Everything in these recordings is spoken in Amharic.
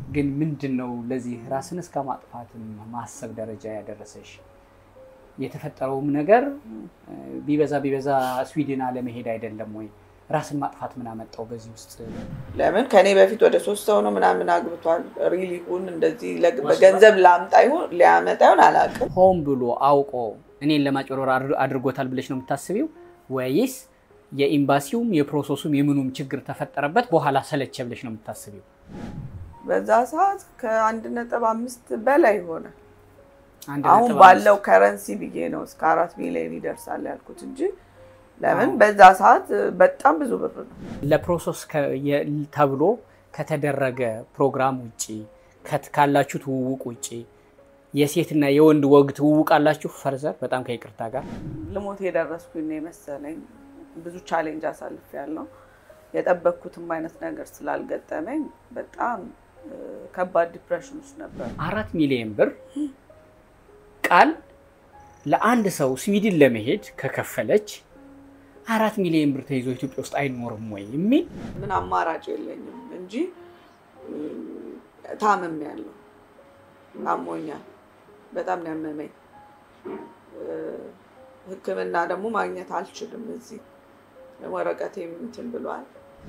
ግን ምንድን ነው ለዚህ ራስን እስከ ማጥፋትም ማሰብ ደረጃ ያደረሰሽ? የተፈጠረውም ነገር ቢበዛ ቢበዛ ስዊድን አለመሄድ አይደለም ወይ? ራስን ማጥፋት ምን አመጣው በዚህ ውስጥ? ለምን ከኔ በፊት ወደ ሶስት ሰው ነው ምናምን አግብቷል። ሪል ይሁን እንደዚህ ለግ- በገንዘብ ላምጣ ይሁን ሊያመጣ ይሁን አላውቅም። ሆን ብሎ አውቆ እኔን ለማጭበርበር አድር- አድርጎታል ብለሽ ነው የምታስቢው ወይስ የኤምባሲውም የፕሮሰሱም የምኑም ችግር ተፈጠረበት በኋላ ሰለቸ ብለሽ ነው የምታስቢው? በዛ ሰዓት ከአንድ ነጥብ አምስት በላይ ሆነ። አንድ አሁን ነጥብ ባለው ከረንሲ ብዬ ነው እስከ አራት ሚሊዮን ይደርሳል ያልኩት እንጂ ለምን በዛ ሰዓት በጣም ብዙ ብር ነው። ለፕሮሰስ ከ- የ- ተብሎ ከተደረገ ፕሮግራም ውጭ ከት- ካላችሁ ትውውቅ ውጭ የሴትና የወንድ ወግ ትውውቅ አላችሁ? ፈርዘር በጣም ከይቅርታ ጋር ልሞት የደረስኩኝ ነው የመሰለኝ። ብዙ ቻሌንጅ አሳልፍ ያለው የጠበቅኩትም አይነት ነገር ስላልገጠመኝ በጣም እ፣ ከባድ ዲፕሬሽን ውስጥ ነበር። አራት ሚሊዮን ብር ቃል ለአንድ ሰው ስዊድን ለመሄድ ከከፈለች አራት ሚሊዮን ብር ተይዞ ኢትዮጵያ ውስጥ አይኖርም ወይ የሚል ምን አማራጭ የለኝም እንጂ እ፣ ታምም ያለው አሞኛል። በጣም ነው ያመመኝ። እ፣ ሕክምና ደግሞ ማግኘት አልችልም። እዚህ ወረቀቴም እንትን ብሏል።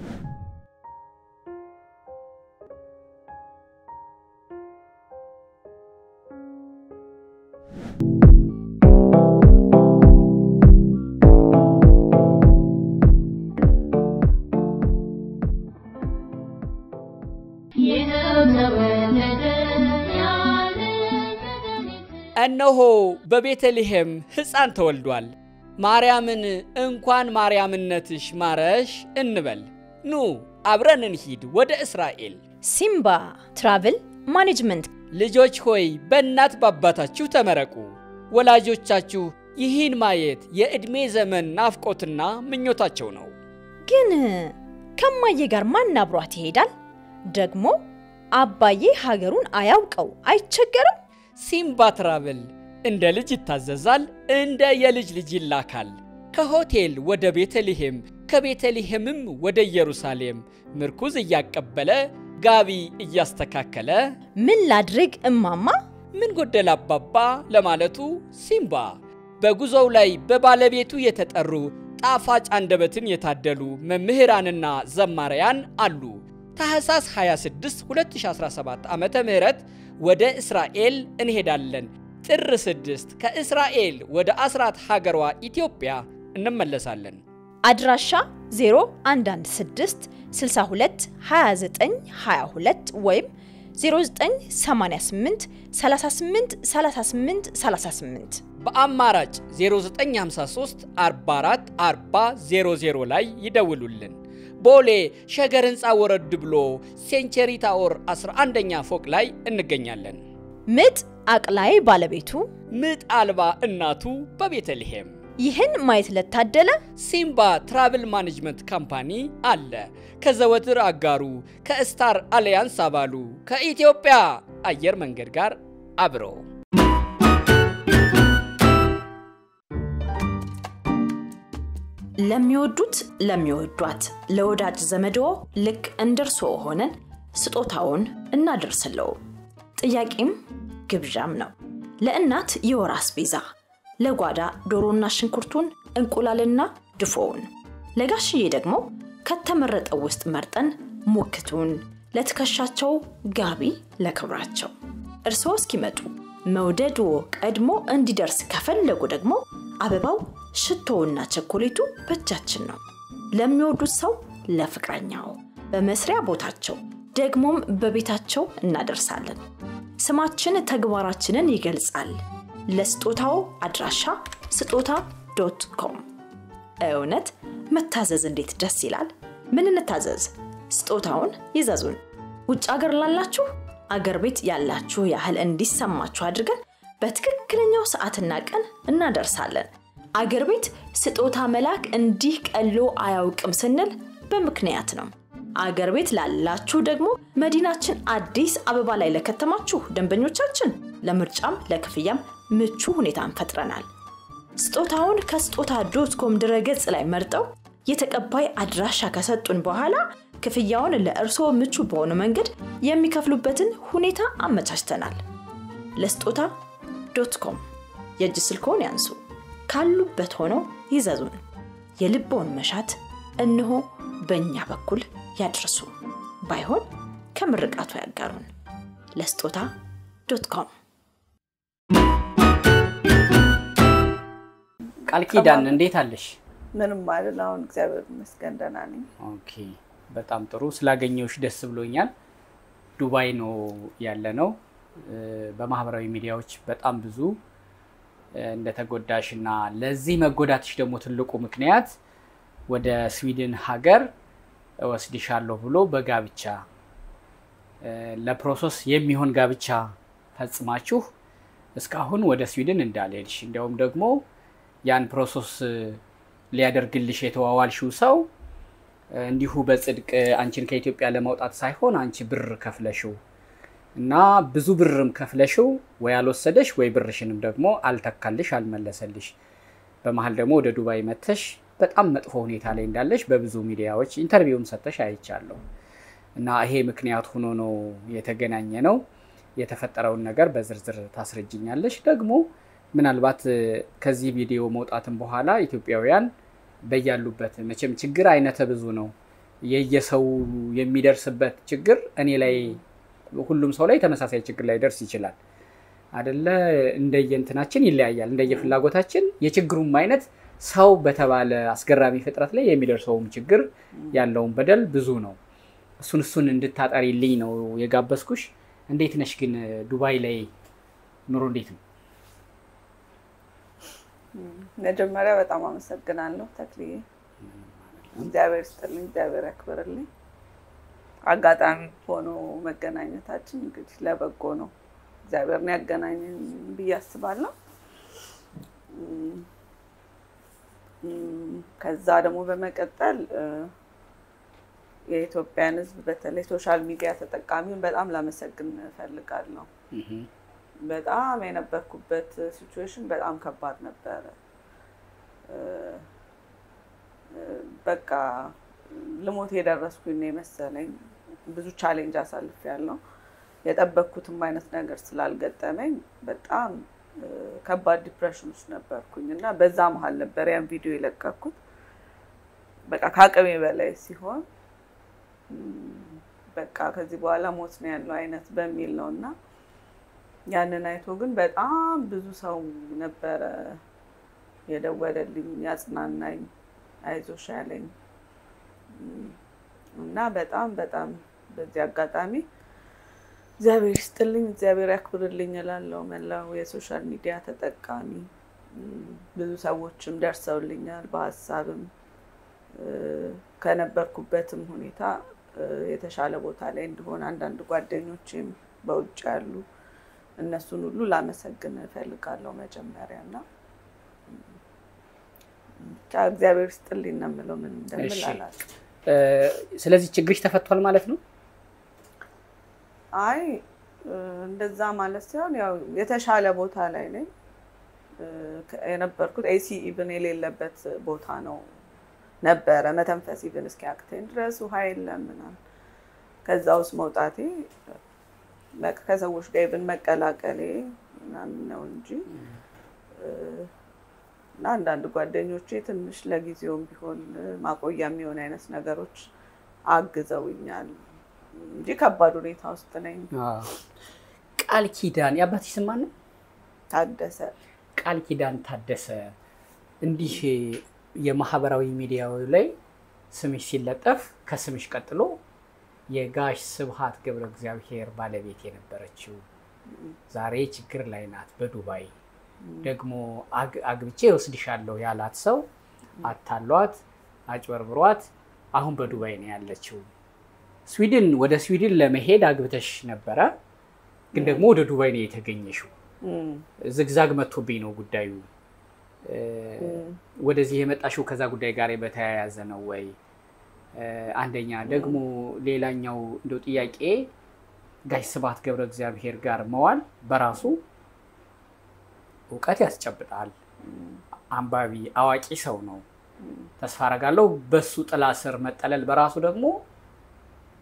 እነሆ በቤተልሔም ሕፃን ተወልዷል። ማርያምን እንኳን ማርያምነትሽ ማረሽ እንበል። ኑ አብረን እንሂድ ወደ እስራኤል። ሲምባ ትራቭል ማኔጅመንት ልጆች ሆይ በእናት በአባታችሁ ተመረቁ። ወላጆቻችሁ ይህን ማየት የዕድሜ ዘመን ናፍቆትና ምኞታቸው ነው። ግን ከማዬ ጋር ማን አብሯት ይሄዳል? ደግሞ አባዬ ሀገሩን አያውቀው አይቸገርም? ሲምባ ትራቭል እንደ ልጅ ይታዘዛል፣ እንደ የልጅ ልጅ ይላካል። ከሆቴል ወደ ቤተልሔም፣ ከቤተልሔምም ወደ ኢየሩሳሌም ምርኩዝ እያቀበለ ጋቢ እያስተካከለ ምን ላድርግ እማማ? ምን ጎደል አባባ ለማለቱ ሲምባ በጉዞው ላይ በባለቤቱ የተጠሩ ጣፋጭ አንደበትን የታደሉ መምህራንና ዘማሪያን አሉ። ታህሳስ 26 2017 ዓ ም ወደ እስራኤል እንሄዳለን። ጥር 6 ከእስራኤል ወደ አስራት ሀገሯ ኢትዮጵያ እንመለሳለን። አድራሻ 0116 62 29 22 ወይም 0988 38 38 38 በአማራጭ 0953 44 40 00 ላይ ይደውሉልን። ቦሌ ሸገር ህንፃ ወረድ ብሎ ሴንቸሪ ታወር 11ኛ ፎቅ ላይ እንገኛለን። ምጥ አቅላይ ባለቤቱ ምጥ አልባ እናቱ በቤተልሔም ይህን ማየት ለታደለ ሲምባ ትራቭል ማኔጅመንት ካምፓኒ አለ። ከዘወትር አጋሩ ከስታር አሊያንስ አባሉ ከኢትዮጵያ አየር መንገድ ጋር አብሮ ለሚወዱት ለሚወዷት ለወዳጅ ዘመድዎ ልክ እንደርሶ ሆነን ስጦታውን እናደርስለው። ጥያቄም ግብዣም ነው። ለእናት የወር አስቤዛ፣ ለጓዳ ዶሮና ሽንኩርቱን፣ እንቁላልና ድፎውን፣ ለጋሽዬ ደግሞ ከተመረጠው ውስጥ መርጠን ሙክቱን፣ ለትከሻቸው ጋቢ ለክብራቸው። እርስዎ እስኪመጡ መውደድዎ ቀድሞ እንዲደርስ ከፈለጉ ደግሞ አበባው ሽቶውና ቸኮሌቱ በእጃችን ነው። ለሚወዱት ሰው ለፍቅረኛው፣ በመስሪያ ቦታቸው ደግሞም በቤታቸው እናደርሳለን። ስማችን ተግባራችንን ይገልጻል። ለስጦታው አድራሻ ስጦታ ዶት ኮም። እውነት መታዘዝ እንዴት ደስ ይላል! ምን እንታዘዝ? ስጦታውን ይዘዙን። ውጭ አገር ላላችሁ አገር ቤት ያላችሁ ያህል እንዲሰማችሁ አድርገን በትክክለኛው ሰዓትና ቀን እናደርሳለን። አገር ቤት ስጦታ መላክ እንዲህ ቀሎ አያውቅም ስንል በምክንያት ነው። አገር ቤት ላላችሁ ደግሞ መዲናችን አዲስ አበባ ላይ ለከተማችሁ ደንበኞቻችን ለምርጫም ለክፍያም ምቹ ሁኔታን ፈጥረናል። ስጦታውን ከስጦታ ዶት ኮም ድረገጽ ላይ መርጠው የተቀባይ አድራሻ ከሰጡን በኋላ ክፍያውን ለእርስዎ ምቹ በሆነ መንገድ የሚከፍሉበትን ሁኔታ አመቻችተናል። ለስጦታ ዶት ኮም የእጅ ስልክዎን ያንሱ። ካሉበት ሆነው ይዘዙን። የልቦውን መሻት እነሆ በእኛ በኩል ያድርሱ። ባይሆን ከምርቃቱ ያጋሩን። ለስጦታ ዶት ኮም ቃል ኪዳን እንዴት አለሽ? ምንም አይደል። አሁን እግዚአብሔር ይመስገን ደህና ነኝ። ኦኬ በጣም ጥሩ ስላገኘሁሽ ደስ ብሎኛል። ዱባይ ነው ያለ ነው። በማህበራዊ ሚዲያዎች በጣም ብዙ እንደተጎዳሽ እና ለዚህ መጎዳትሽ ደግሞ ትልቁ ምክንያት ወደ ስዊድን ሀገር እወስድሻለሁ ብሎ በጋብቻ ለፕሮሰስ የሚሆን ጋብቻ ፈጽማችሁ እስካሁን ወደ ስዊድን እንዳልሄድሽ እንዲያውም ደግሞ ያን ፕሮሰስ ሊያደርግልሽ የተዋዋልሽው ሰው እንዲሁ በጽድቅ አንቺን ከኢትዮጵያ ለማውጣት ሳይሆን አንቺ ብር ከፍለሽው እና ብዙ ብርም ከፍለሽው ወይ አልወሰደሽ ወይ ብርሽንም ደግሞ አልተካልሽ አልመለሰልሽ። በመሀል ደግሞ ወደ ዱባይ መተሽ በጣም መጥፎ ሁኔታ ላይ እንዳለሽ በብዙ ሚዲያዎች ኢንተርቪውም ሰተሽ አይቻለሁ። እና ይሄ ምክንያት ሆኖ ነው የተገናኘ ነው። የተፈጠረውን ነገር በዝርዝር ታስረጅኛለሽ። ደግሞ ምናልባት ከዚህ ቪዲዮ መውጣትም በኋላ ኢትዮጵያውያን በያሉበት መቼም ችግር አይነተ ብዙ ነው። የየሰው የሚደርስበት ችግር እኔ ላይ ሁሉም ሰው ላይ ተመሳሳይ ችግር ላይ ደርስ ይችላል አደለ? እንደየእንትናችን ይለያያል። እንደየፍላጎታችን የችግሩም አይነት ሰው በተባለ አስገራሚ ፍጥረት ላይ የሚደርሰውም ችግር ያለውን በደል ብዙ ነው። እሱን እሱን እንድታጠሪልኝ ነው የጋበዝኩሽ። እንዴት ነሽ ግን ዱባይ ላይ ኑሮ እንዴት ነው? መጀመሪያ በጣም አመሰግናለሁ ተክልዬ። እግዚአብሔር ይስጥልኝ፣ እግዚአብሔር ያክብርልኝ። አጋጣሚ ሆኖ መገናኘታችን እንግዲህ ለበጎ ነው። እግዚአብሔርን ያገናኘን ብዬ አስባለሁ። ከዛ ደግሞ በመቀጠል የኢትዮጵያን ሕዝብ በተለይ ሶሻል ሚዲያ ተጠቃሚውን በጣም ላመሰግን እፈልጋለሁ። በጣም የነበርኩበት ሲቹዌሽን በጣም ከባድ ነበረ። በቃ ልሞት የደረስኩኝ ነው የመሰለኝ። ብዙ ቻሌንጅ አሳልፌያለሁ። የጠበቅኩትም አይነት ነገር ስላልገጠመኝ በጣም ከባድ ዲፕሬሽን ውስጥ ነበርኩኝ እና በዛ መሀል ነበር ያን ቪዲዮ የለቀኩት። በቃ ከአቅሜ በላይ ሲሆን በቃ ከዚህ በኋላ ሞት ነው ያለው አይነት በሚል ነው እና ያንን አይቶ ግን በጣም ብዙ ሰው ነበረ የደወለልኝ ያጽናናኝ፣ አይዞሽ ያለኝ እና በጣም በጣም በዚህ አጋጣሚ እግዚአብሔር ይስጥልኝ፣ እግዚአብሔር ያክብርልኝ እላለሁ። መላው የሶሻል ሚዲያ ተጠቃሚ ብዙ ሰዎችም ደርሰውልኛል። በሀሳብም ከነበርኩበትም ሁኔታ የተሻለ ቦታ ላይ እንዲሆን አንዳንድ ጓደኞችም በውጭ ያሉ እነሱን ሁሉ ላመሰግን እፈልጋለሁ መጀመሪያ እና ብቻ እግዚአብሔር ይስጥልኝ ነው የምለው። ምን እንደምል አላውቅም። ስለዚህ ችግርሽ ተፈቷል ማለት ነው? አይ እንደዛ ማለት ሲሆን ያው የተሻለ ቦታ ላይ ነኝ የነበርኩት። ኤሲ ኢቭን የሌለበት ቦታ ነው ነበረ መተንፈስ ኢቭን እስኪያቅተኝ ድረስ ውሃ የለም ምናምን። ከዛ ውስጥ መውጣቴ ከሰዎች ጋር ኢቭን መቀላቀሌ ምናምን ነው እንጂ እና አንዳንድ ጓደኞቼ ትንሽ ለጊዜውም ቢሆን ማቆያ የሚሆን አይነት ነገሮች አግዘውኛል እንጂ ከባድ ሁኔታ ውስጥ ነኝ። ቃል ኪዳን የአባትሽ ስም ማን ነው? ታደሰ ቃል ኪዳን ታደሰ። እንዲህ የማህበራዊ ሚዲያው ላይ ስምሽ ሲለጠፍ ከስምሽ ቀጥሎ የጋሽ ስብሃት ገብረ እግዚአብሔር ባለቤት የነበረችው ዛሬ ችግር ላይ ናት በዱባይ ደግሞ አግብቼ ወስድሻለሁ ያላት ሰው አታሏት፣ አጭበርብሯት አሁን በዱባይ ነው ያለችው። ስዊድን ወደ ስዊድን ለመሄድ አግብተሽ ነበረ፣ ግን ደግሞ ወደ ዱባይ ነው የተገኘሽው። ዝግዛግ መጥቶብኝ ነው ጉዳዩ። ወደዚህ የመጣሽው ከዛ ጉዳይ ጋር በተያያዘ ነው ወይ? አንደኛ ደግሞ ሌላኛው እንደው ጥያቄ ጋሽ ስብሃት ገብረ እግዚአብሔር ጋር መዋል በራሱ እውቀት ያስጨብጣል። አንባቢ አዋቂ ሰው ነው። ተስፋ አረጋለሁ በሱ ጥላ ስር መጠለል በራሱ ደግሞ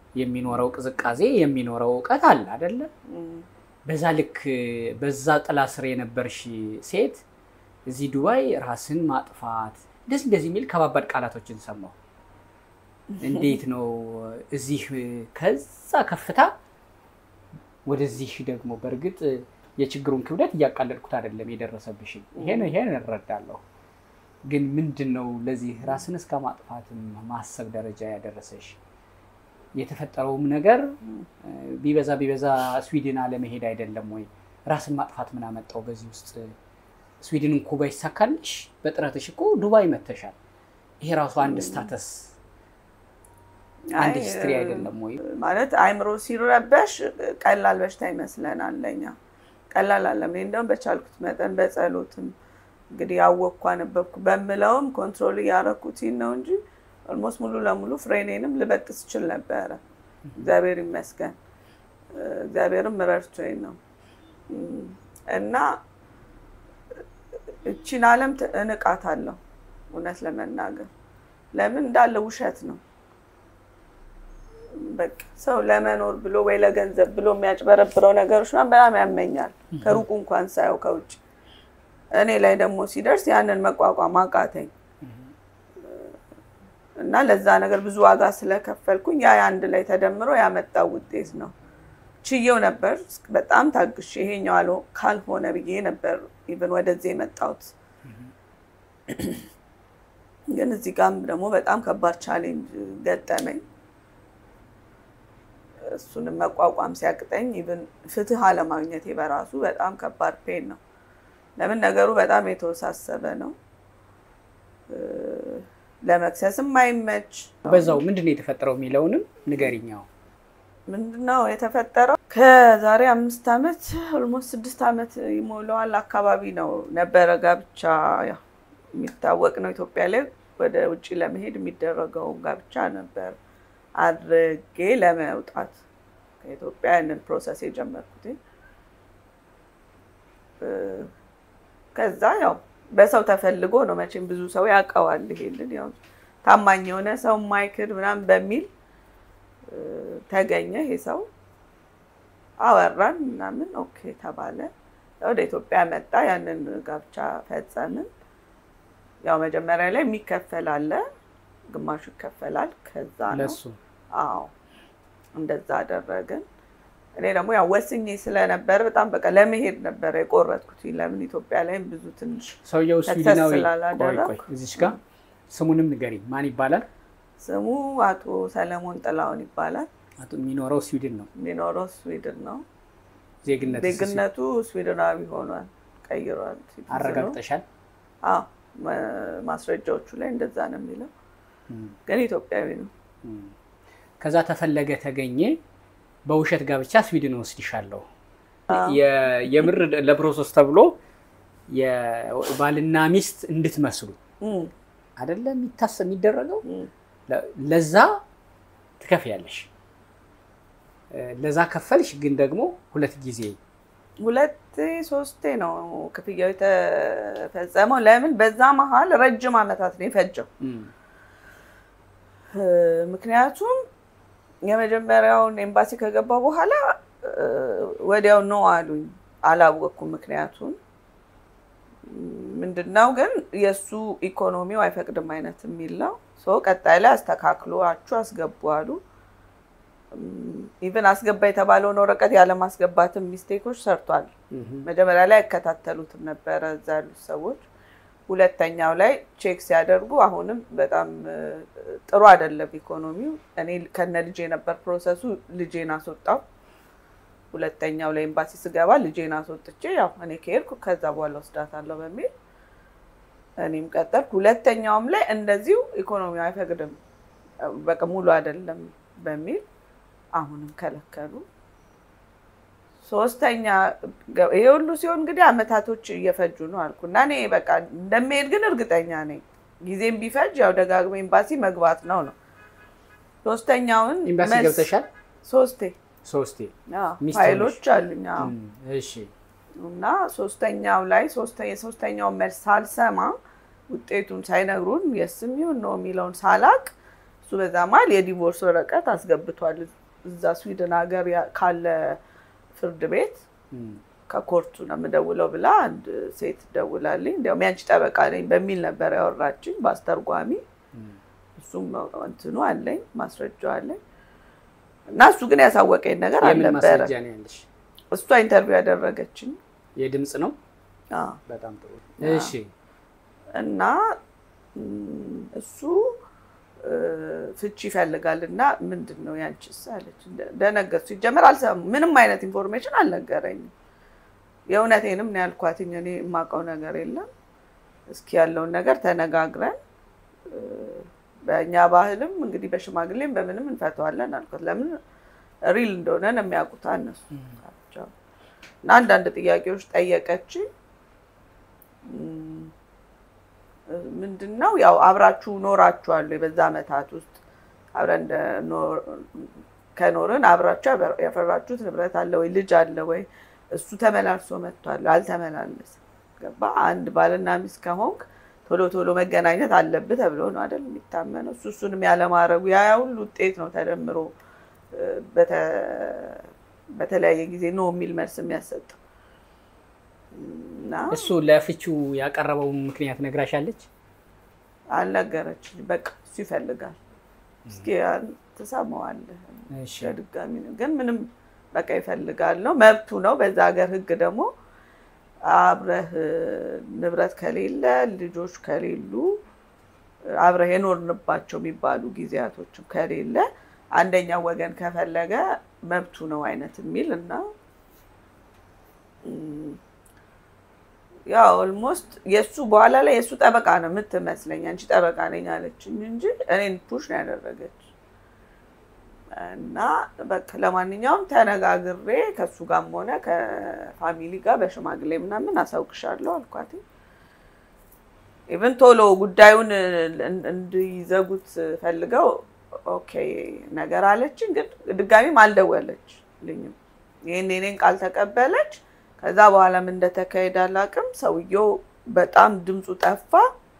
የሚኖረው ቅዝቃዜ የሚኖረው እውቀት አለ አይደለ? በዛ ልክ በዛ ጥላ ስር የነበርሽ ሴት እዚህ ዱባይ ራስን ማጥፋት እንደዚህ እንደዚህ የሚል ከባባድ ቃላቶችን ሰማሁ። እንዴት ነው እዚህ ከዛ ከፍታ ወደዚህ ደግሞ በእርግጥ የችግሩን ክብደት እያቃለልኩት አይደለም የደረሰብሽኝ፣ ይሄን ይሄን እረዳለሁ። ግን ምንድን ነው ለዚህ ራስን እስከ ማጥፋትም ማሰብ ደረጃ ያደረሰሽ? የተፈጠረውም ነገር ቢበዛ ቢበዛ ስዊድን አለመሄድ አይደለም ወይ? ራስን ማጥፋት ምን አመጣው በዚህ ውስጥ? ስዊድን እኮ ባይሳካልሽ በጥረትሽ እኮ ዱባይ መተሻል። ይሄ ራሱ አንድ ስታተስ አንድ ሂስትሪ አይደለም ወይ? ማለት አይምሮ ሲረበሽ ቀላል በሽታ ይመስለናል ለኛ። ቀላል አለም። እኔ እንደውም በቻልኩት መጠን በጸሎትም እንግዲህ ያወቅኩ አነበብኩ በምለውም ኮንትሮል እያደረኩት ነው እንጂ ኦልሞስት ሙሉ ለሙሉ ፍሬኔንም ልበጥስ ችል ነበረ። እግዚአብሔር ይመስገን። እግዚአብሔርም ረድቶኝ ነው እና እቺን ዓለም እንቃታለሁ እውነት ለመናገር ለምን እንዳለ ውሸት ነው። በቃ ሰው ለመኖር ብሎ ወይ ለገንዘብ ብሎ የሚያጭበረብረው ነገሮች ምናምን በጣም ያመኛል። ከሩቁ እንኳን ሳየው ከውጭ እኔ ላይ ደግሞ ሲደርስ ያንን መቋቋም አቃተኝ እና ለዛ ነገር ብዙ ዋጋ ስለከፈልኩኝ ያ አንድ ላይ ተደምሮ ያመጣው ውጤት ነው። ችየው ነበር በጣም ታግሽ ይሄኛው ካልሆነ ብዬ ነበር ኢቨን ወደዚህ የመጣሁት። ግን እዚህ ጋም ደግሞ በጣም ከባድ ቻሌንጅ ገጠመኝ። እሱንም መቋቋም ሲያቅጠኝ ኢቨን ፍትህ አለማግኘቴ በራሱ በጣም ከባድ ፔን ነው። ለምን ነገሩ በጣም የተወሳሰበ ነው። ለመክሰስም አይመች። በዛው ምንድን ነው የተፈጠረው የሚለውንም ንገሪኛው። ምንድነው የተፈጠረው? ከዛሬ አምስት ዓመት ኦልሞስት ስድስት ዓመት ይሞላዋል አካባቢ ነው ነበረ ጋብቻ ያው የሚታወቅ ነው ኢትዮጵያ ላይ ወደ ውጭ ለመሄድ የሚደረገው ጋብቻ ነበር አድርጌ ለመውጣት ከኢትዮጵያ ያንን ፕሮሰስ የጀመርኩት። ከዛ ያው በሰው ተፈልጎ ነው መቼም ብዙ ሰው ያውቀዋል። ይሄንን ያው ታማኝ የሆነ ሰው ማይክድ ምናምን በሚል ተገኘ። ይሄ ሰው አወራን ምናምን ኦኬ ተባለ። ወደ ኢትዮጵያ መጣ። ያንን ጋብቻ ፈጸምን። ያው መጀመሪያ ላይ የሚከፈል አለ፣ ግማሹ ይከፈላል። ከዛ ነው ለሱ አዎ እንደዛ አደረግን። እኔ ደግሞ ያው ወስኜ ስለነበር በጣም በቃ ለመሄድ ነበረ የቆረጥኩት። ለምን ኢትዮጵያ ላይም ብዙ ትንሽ ሰውየው ተክተስ ስዊድናዊ። ቆይ ስላላደረግኩ። ቆይ እዚች ጋር ስሙንም ንገሪኝ። ማን ይባላል? ስሙ አቶ ሰለሞን ጥላውን ይባላል። አቶ የሚኖረው ስዊድን ነው። የሚኖረው ስዊድን ነው። ዜግነት ዜግነቱ ስዊድናዊ ሆኗል፣ ቀይሯል። ሲቲዝኑ። አረጋግጠሻል? አዎ ማ- ማስረጃዎቹ ላይ እንደዛ ነው የሚለው፣ ግን ኢትዮጵያዊ ነው። ከዛ ተፈለገ ተገኘ በውሸት ጋብቻ ስዊድን ወስድሻለሁ የ- የምር ለፕሮሰስ ተብሎ የባልና ሚስት እንድትመስሉ እም፣ አይደለ የሚታሰብ የሚደረገው እም። ለ- ለዛ ትከፍያለሽ። እ፣ ለዛ ከፈልሽ፣ ግን ደግሞ ሁለት ጊዜ ሁለቴ ሶስቴ ነው ክፍያው የተፈጸመው። ለምን በዛ መሀል ረጅም ዓመታት ነው የፈጀው። እም፣ እ፣ ምክንያቱም የመጀመሪያውን ኤምባሲ ከገባ በኋላ እ፣ ወዲያው ነው አሉኝ። አላወቅኩም ምክንያቱም ምንድነው ግን የእሱ ኢኮኖሚው አይፈቅድም አይነት የሚል ነው። ሶ ቀጣይ ላይ አስተካክሏችሁ አስገቡ አሉ። ኢቨን አስገባ የተባለውን ወረቀት ያለማስገባትም ሚስቴኮች ሰርቷል። መጀመሪያ ላይ አይከታተሉትም ነበረ እዛ ያሉት ሰዎች። ሁለተኛው ላይ ቼክ ሲያደርጉ አሁንም በጣም እ፣ ጥሩ አይደለም ኢኮኖሚው። እኔ ከነ ልጄ ነበር ፕሮሰሱ። ልጄን አስወጣው። ሁለተኛው ላይ ኤምባሲ ስገባ ልጄን አስወጥቼ ያው እኔ ከሄድኩ ከዛ በኋላ ወስዳታለሁ በሚል እኔም ቀጠልኩ። ሁለተኛውም ላይ እንደዚሁ ኢኮኖሚው አይፈቅድም በቃ ሙሉ አይደለም በሚል አሁንም ከለከሉ። ሶስተኛ ገ- ይሄ ሁሉ ሲሆን እንግዲህ አመታቶች እየፈጁ ነው አልኩ እና እኔ በቃ እንደሚሄድ ግን እርግጠኛ ነኝ። ጊዜም ቢፈጅ ያው ደጋግሞ ኤምባሲ መግባት ነው ነው። ሶስተኛውን ኤምባሲ መልስ- ገብተሻል? ሶስቴ ሶስቴ። አዎ፣ ሚስት ፋይሎች አሉኝ አዎ። እም፣ እሺ እና ሶስተኛው ላይ ሶስተ- የሶስተኛውን መልስ ሳልሰማ ውጤቱን ሳይነግሩን የስም ይሁን ነው የሚለውን ሳላቅ እሱ በዛ መሀል የዲቮርስ ወረቀት አስገብቷል። እዛ ስዊድን ሀገር ያ- ካለ ፍርድ ቤት እም፣ ከኮርቱ ነው የምደውለው ብላ አንድ ሴት ደውላልኝ። እንዲያውም ያንቺ ጠበቃ ነኝ በሚል ነበር ያወራችኝ በአስተርጓሚ። እም፣ እሱም እንትኑ አለኝ ማስረጃው አለኝ እና እሱ ግን ያሳወቀኝ ነገር የምን አልነበረ። ማስረጃ ነው ያለሽ? እሷ ኢንተርቪው ያደረገችኝ የድምፅ ነው። አዎ። በጣም ጥሩ። አዎ። እሺ እና ም፣ እሱ እ፣ ፍቺ ይፈልጋል እና ምንድን ነው ያንቺስ አለች። ደ- ደነገጥኩ። ሲጀመር አልሰማም፣ ምንም አይነት ኢንፎርሜሽን አልነገረኝም። የእውነቴንም ነው ያልኳትኝ። እኔ የማውቀው ነገር የለም። እስኪ ያለውን ነገር ተነጋግረን እ፣ በእኛ ባህልም እንግዲህ በሽማግሌም በምንም እንፈተዋለን አልኳት። ለምን ሪል እንደሆነ ነው የሚያውቁት እነሱ ናቸው። እና አንዳንድ ጥያቄዎች ጠየቀችኝ። ም፣ ምንድን ነው ያው አብራችሁ ኖራችኋል ወይ? በዛ ዓመታት ውስጥ አብረን እንደ- ኖር- ከኖርን አብራችሁ ያፈ- ያፈራችሁት ንብረት አለ ወይ? ልጅ አለ ወይ? እሱ ተመላልሶ መጥቷል አልተመላለስም። ገባ? አንድ ባልና ሚስት ከሆንክ ቶሎ ቶሎ መገናኘት አለብህ ተብሎ ነው አይደል የሚታመነው። እሱ እሱንም ያለማድረጉ ያ ያ ሁሉ ውጤት ነው ተደምሮ እ፣ በተ- በተለያየ ጊዜ ኖ የሚል መልስ የሚያሰጠው እና እሱ ለፍቺው ያቀረበውን ምክንያት ነግራሻለች? አልነገረችኝ። በቃ እሱ ይፈልጋል። እስኪ ያን ትሰማዋለህ። እሺ ድጋሚ ነው ግን ምንም በቃ ይፈልጋል ነው መብቱ ነው። በዛ ሀገር ሕግ ደግሞ አብረህ እ፣ ንብረት ከሌለ ልጆች ከሌሉ አብረህ የኖርንባቸው የሚባሉ ጊዜያቶችም ከሌለ አንደኛው ወገን ከፈለገ መብቱ ነው አይነት የሚል እና እም፣ ያው ኦልሞስት የእሱ በኋላ ላይ የእሱ ጠበቃ ነው የምትመስለኝ። አንቺ ጠበቃ ነኝ አለችኝ እንጂ እኔን ፑሽ ነው ያደረገች። እና በቃ ለማንኛውም ተነጋግሬ ከእሱ ጋርም ሆነ ከፋሚሊ ጋር በሽማግሌ ምናምን አሳውቅሻለሁ አልኳት። ኢቨን ቶሎ ጉዳዩን እን- እንዲዘጉት ፈልገው ኦኬ ነገር አለችኝ። ግን ድጋሚም አልደወለችልኝም። ይህን የኔን ቃል ተቀበለች። ከዛ በኋላ ምን እንደተካሄደ አላውቅም። ሰውየው በጣም ድምፁ ጠፋ።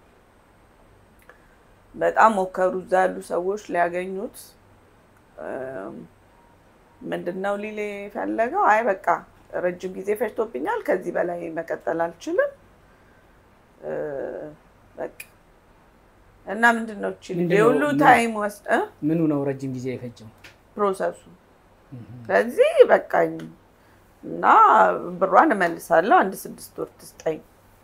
በጣም ሞከሩ እዛ ያሉ ሰዎች ሊያገኙት። እም፣ ምንድን ነው ሊል የፈለገው? አይ በቃ ረጅም ጊዜ ፈጅቶብኛል፣ ከዚህ በላይ መቀጠል አልችልም። እ፣ በቃ እና ምንድን ነው ችል ምንድን ነው? የሁሉ ምን- ታይም ወስድ እ? ምኑ ነው ረጅም ጊዜ የፈጀው? ፕሮሰሱ ስለዚህ በቃኝ እና ብሯን እመልሳለሁ፣ አንድ ስድስት ወር ትስጠኝ፣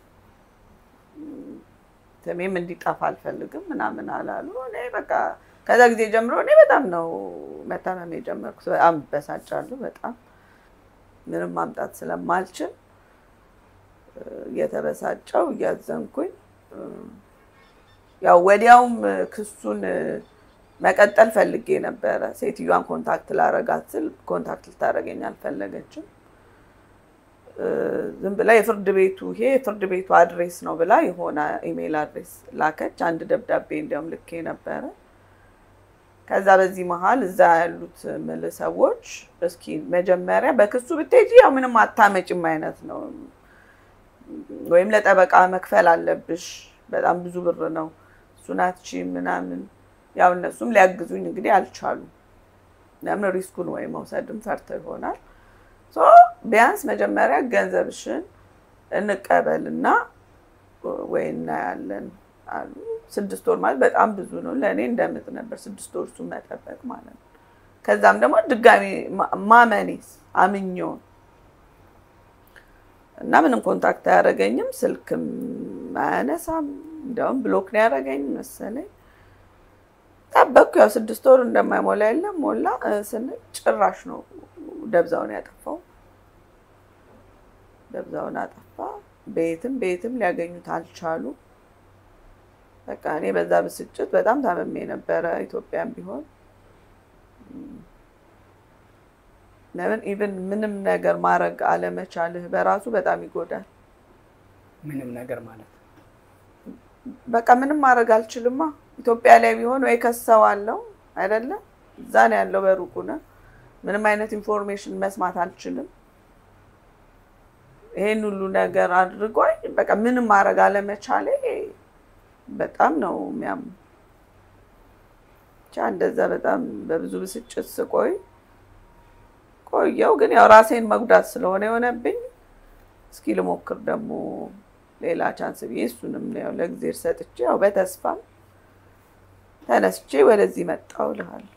ስሜም እንዲጠፋ አልፈልግም ምናምን አላሉ። እኔ በቃ ከዛ ጊዜ ጀምሮ እኔ በጣም ነው መታመም የጀመርኩት። በጣም በሳጫለሁ። በጣም ምንም ማምጣት ስለማልችል እ፣ እየተበሳጨው እያዘንኩኝ እ፣ ያው ወዲያውም ክሱን እ፣ መቀጠል ፈልጌ ነበረ። ሴትዮዋን ኮንታክት ላረጋት ስል ኮንታክት ልታደርገኝ አልፈለገችም። እ፣ ዝም ብላ የፍርድ ቤቱ ይሄ የፍርድ ቤቱ አድሬስ ነው ብላ የሆነ ኢሜይል አድሬስ ላከች። አንድ ደብዳቤ እንዲያውም ልኬ ነበረ። ከዛ በዚህ መሀል እዛ ያሉት ምል ሰዎች እስኪ መጀመሪያ በክሱ ብትሄጂ ያው ምንም አታመጭም አይነት ነው፣ ወይም ለጠበቃ መክፈል አለብሽ፣ በጣም ብዙ ብር ነው እሱናች ምናምን ያው እነሱም ሊያግዙኝ እንግዲህ አልቻሉም። ለምን ሪስኩን ወይ መውሰድም ፈርተው ይሆናል። ሶ ቢያንስ መጀመሪያ ገንዘብሽን እንቀበልና ወይ እናያለን አሉ። ስድስት ወር ማለት በጣም ብዙ ነው ለእኔ እንደምጥ ነበር ስድስት ወር እሱን መጠበቅ ማለት ነው። ከዛም ደግሞ ድጋሚ ማ- ማመኔስ አምኜውን እና ምንም ኮንታክት አያደርገኝም፣ ስልክም አያነሳም። እንዲያውም ብሎክ ነው ያደረገኝ መሰለኝ። ጠበቅኩ። ያው ስድስት ወር እንደማይሞላ የለም ሞላ እ፣ ስንል ጭራሽ ነው ደብዛውን ያጠፋው። ደብዛውን አጠፋ። ቤትም ቤትም ሊያገኙት አልቻሉ። በቃ እኔ በዛ ብስጭት በጣም ታመሜ ነበረ። ኢትዮጵያም ቢሆን ለምን ኢቭን ምንም ነገር ማድረግ አለመቻልህ በራሱ በጣም ይጎዳል። ምንም ነገር ማለት በቃ ምንም ማድረግ አልችልማ። ኢትዮጵያ ላይ ቢሆን ወይ ከሰዋለው አይደለም፣ እዛ ነው ያለው በሩቁ ነው። ምንም አይነት ኢንፎርሜሽን መስማት አልችልም። ይሄን ሁሉ ነገር አድርጎኝ በቃ ምንም ማድረግ አለመቻሌ በጣም ነው የሚያም እንደዛ በጣም በብዙ ብስጭት ስቆይ ቆየው። ግን ያው ራሴን መጉዳት ስለሆነ የሆነብኝ እስኪ ልሞክር ደግሞ ሌላ ቻንስ ብዬ እሱንም ያው ለእግዜር ሰጥቼ ያው በተስፋም ተነስቼ ወደዚህ መጣሁ እልሃለሁ።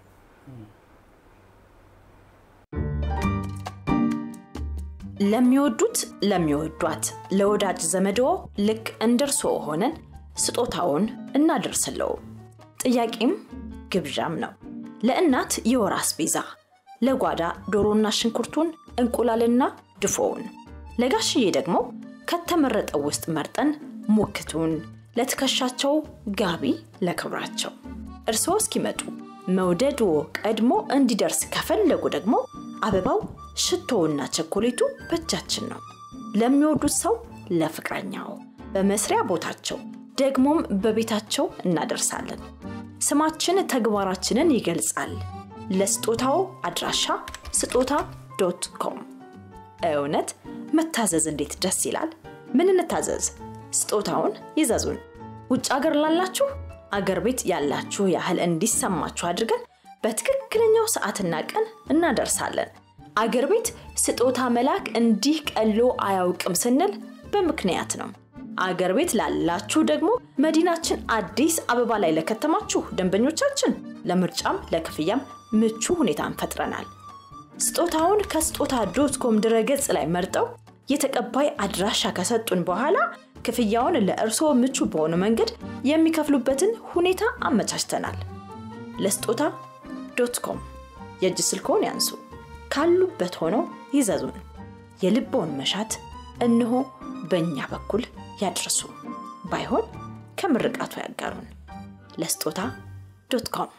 ለሚወዱት ለሚወዷት ለወዳጅ ዘመድዎ ልክ እንደ እርስዎ ሆነን ስጦታውን እናደርስለው። ጥያቄም ግብዣም ነው። ለእናት የወር አስቤዛ፣ ለጓዳ ዶሮና ሽንኩርቱን፣ እንቁላልና ድፎውን፣ ለጋሽዬ ደግሞ ከተመረጠው ውስጥ መርጠን ሙክቱን፣ ለትከሻቸው ጋቢ ለክብራቸው። እርስዎ እስኪመጡ መውደድዎ ቀድሞ እንዲደርስ ከፈለጉ ደግሞ አበባው ሽቶውና ቸኮሌቱ በእጃችን ነው። ለሚወዱት ሰው ለፍቅረኛው፣ በመስሪያ ቦታቸው ደግሞም በቤታቸው እናደርሳለን። ስማችን ተግባራችንን ይገልጻል። ለስጦታው አድራሻ ስጦታ ዶት ኮም። እውነት መታዘዝ እንዴት ደስ ይላል! ምን እንታዘዝ? ስጦታውን ይዘዙን። ውጭ አገር ላላችሁ አገር ቤት ያላችሁ ያህል እንዲሰማችሁ አድርገን በትክክለኛው ሰዓትና ቀን እናደርሳለን። አገር ቤት ስጦታ መላክ እንዲህ ቀሎ አያውቅም ስንል በምክንያት ነው። አገር ቤት ላላችሁ ደግሞ መዲናችን አዲስ አበባ ላይ ለከተማችሁ ደንበኞቻችን ለምርጫም ለክፍያም ምቹ ሁኔታን ፈጥረናል። ስጦታውን ከስጦታ ዶት ኮም ድረገጽ ላይ መርጠው የተቀባይ አድራሻ ከሰጡን በኋላ ክፍያውን ለእርስዎ ምቹ በሆነ መንገድ የሚከፍሉበትን ሁኔታ አመቻችተናል። ለስጦታ ዶት ኮም የእጅ ስልክዎን ያንሱ። ካሉበት ሆነው ይዘዙን። የልቦውን መሻት እነሆ በእኛ በኩል ያድርሱ። ባይሆን ከምርቃቱ ያጋሩን። ለስጦታ ዶት ኮም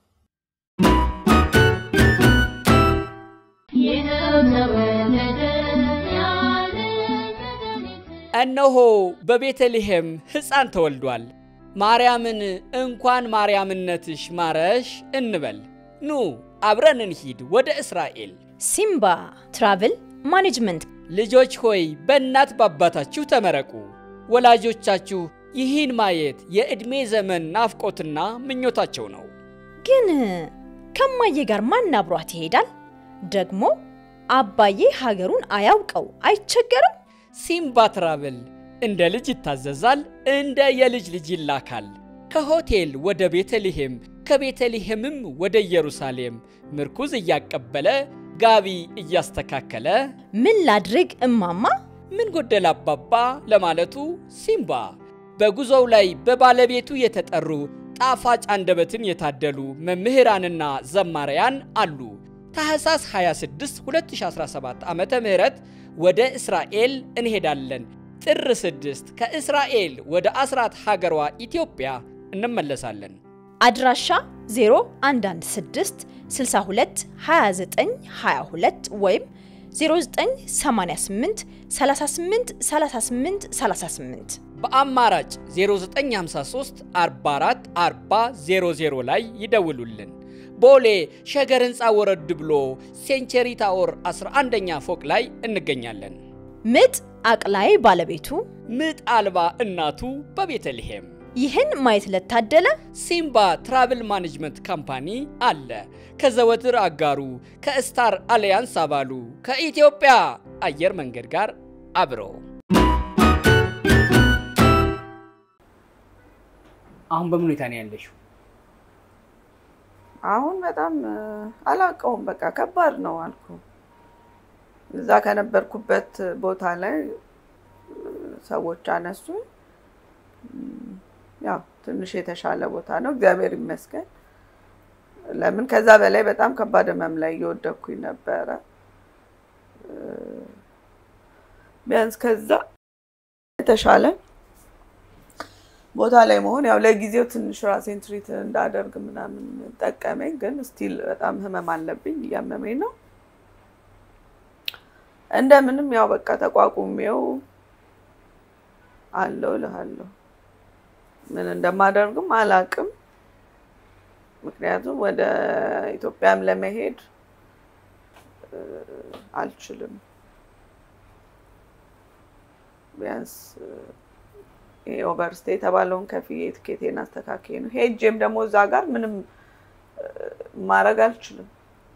እነሆ በቤተልሔም ሕፃን ተወልዷል። ማርያምን እንኳን ማርያምነትሽ ማረሽ እንበል። ኑ አብረን እንሂድ ወደ እስራኤል። ሲምባ ትራቭል ማኔጅመንት ልጆች ሆይ በእናት በአባታችሁ ተመረቁ። ወላጆቻችሁ ይህን ማየት የዕድሜ ዘመን ናፍቆትና ምኞታቸው ነው። ግን ከማዬ ጋር ማን አብሯት ይሄዳል? ደግሞ አባዬ ሀገሩን አያውቀው አይቸገርም? ሲምባ ትራቭል እንደ ልጅ ይታዘዛል፣ እንደ የልጅ ልጅ ይላካል። ከሆቴል ወደ ቤተልሔም፣ ከቤተልሔምም ወደ ኢየሩሳሌም ምርኩዝ እያቀበለ ጋቢ እያስተካከለ ምን ላድርግ እማማ? ምን ጎደል አባባ ለማለቱ ሲምባ በጉዞው ላይ በባለቤቱ የተጠሩ ጣፋጭ አንደበትን የታደሉ መምህራንና ዘማሪያን አሉ። ታህሳስ 26 2017 ዓ ም ወደ እስራኤል እንሄዳለን። ጥር 6 ከእስራኤል ወደ አስራት ሀገሯ ኢትዮጵያ እንመለሳለን። አድራሻ 0116 62 29 22 ወይም 0988 38 38 38 በአማራጭ 0953 44 40 00 ላይ ይደውሉልን። ቦሌ ሸገር ህንፃ ወረድ ብሎ ሴንቸሪ ታወር 11ኛ ፎቅ ላይ እንገኛለን። ምጥ አቅላይ ባለቤቱ ምጥ አልባ እናቱ በቤተልሔም ይህን ማየት ለታደለ ሲምባ ትራቭል ማኔጅመንት ካምፓኒ አለ። ከዘወትር አጋሩ ከስታር አሊያንስ አባሉ ከኢትዮጵያ አየር መንገድ ጋር አብሮ አሁን በምን ሁኔታ ነው ያለሽው? አሁን በጣም አላውቀውም። በቃ ከባድ ነው አልኩ። እዛ ከነበርኩበት ቦታ ላይ ሰዎች አነሱኝ። ያው ትንሽ የተሻለ ቦታ ነው፣ እግዚአብሔር ይመስገን። ለምን ከዛ በላይ በጣም ከባድ ህመም ላይ እየወደኩኝ ነበረ። ቢያንስ ከዛ የተሻለ ቦታ ላይ መሆን ያው ለጊዜው ትንሽ ራሴን ትሪት እንዳደርግ ምናምን ጠቀመኝ። ግን ስቲል በጣም ህመም አለብኝ፣ እያመመኝ ነው። እንደምንም ያው በቃ ተቋቁሜው አለው እልሃለሁ። ምን እንደማደርግም አላቅም። ምክንያቱም ወደ ኢትዮጵያም ለመሄድ አልችልም። ቢያንስ ይሄ ኦቨርስቴ የተባለውን ከፍዬ ትኬቴን አስተካክዬ ነው ሄጄም ደግሞ እዛ ጋር ምንም ማድረግ አልችልም።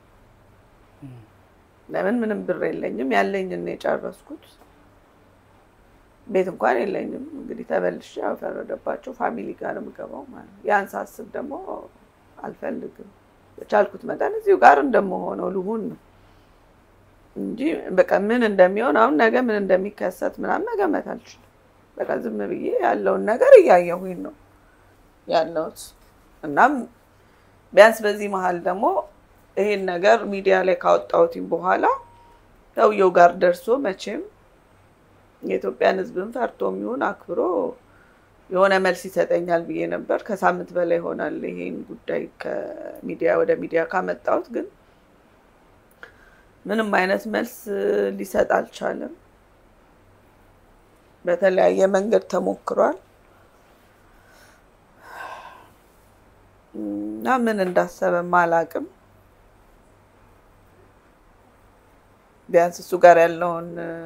ለምን ምንም ብር የለኝም። ያለኝን ነው የጨረስኩት። ቤት እንኳን የለኝም። እንግዲህ ተመልሼ ያው ፈረደባቸው ፋሚሊ ጋር ነው የምገባው ማለት ነው። ያን ሳስብ ደግሞ አልፈልግም። በቻልኩት መጠን እዚሁ ጋር እንደምሆነው ልሁን ነው እንጂ በቃ ምን እንደሚሆን አሁን ነገ ምን እንደሚከሰት ምናምን መገመት አልችልም። በቃ ዝም ብዬ ያለውን ነገር እያየሁኝ ነው ያለሁት። እናም ቢያንስ በዚህ መሀል ደግሞ ይሄን ነገር ሚዲያ ላይ ካወጣሁትኝ በኋላ ሰውየው ጋር ደርሶ መቼም የኢትዮጵያን ሕዝብን ፈርቶ የሚሆን አክብሮ የሆነ መልስ ይሰጠኛል ብዬ ነበር። ከሳምንት በላይ ይሆናል ይሄን ጉዳይ ከሚዲያ ወደ ሚዲያ ካመጣሁት፣ ግን ምንም አይነት መልስ ሊሰጥ አልቻለም። በተለያየ መንገድ ተሞክሯል እና ምን እንዳሰበም አላቅም። ቢያንስ እሱ ጋር ያለውን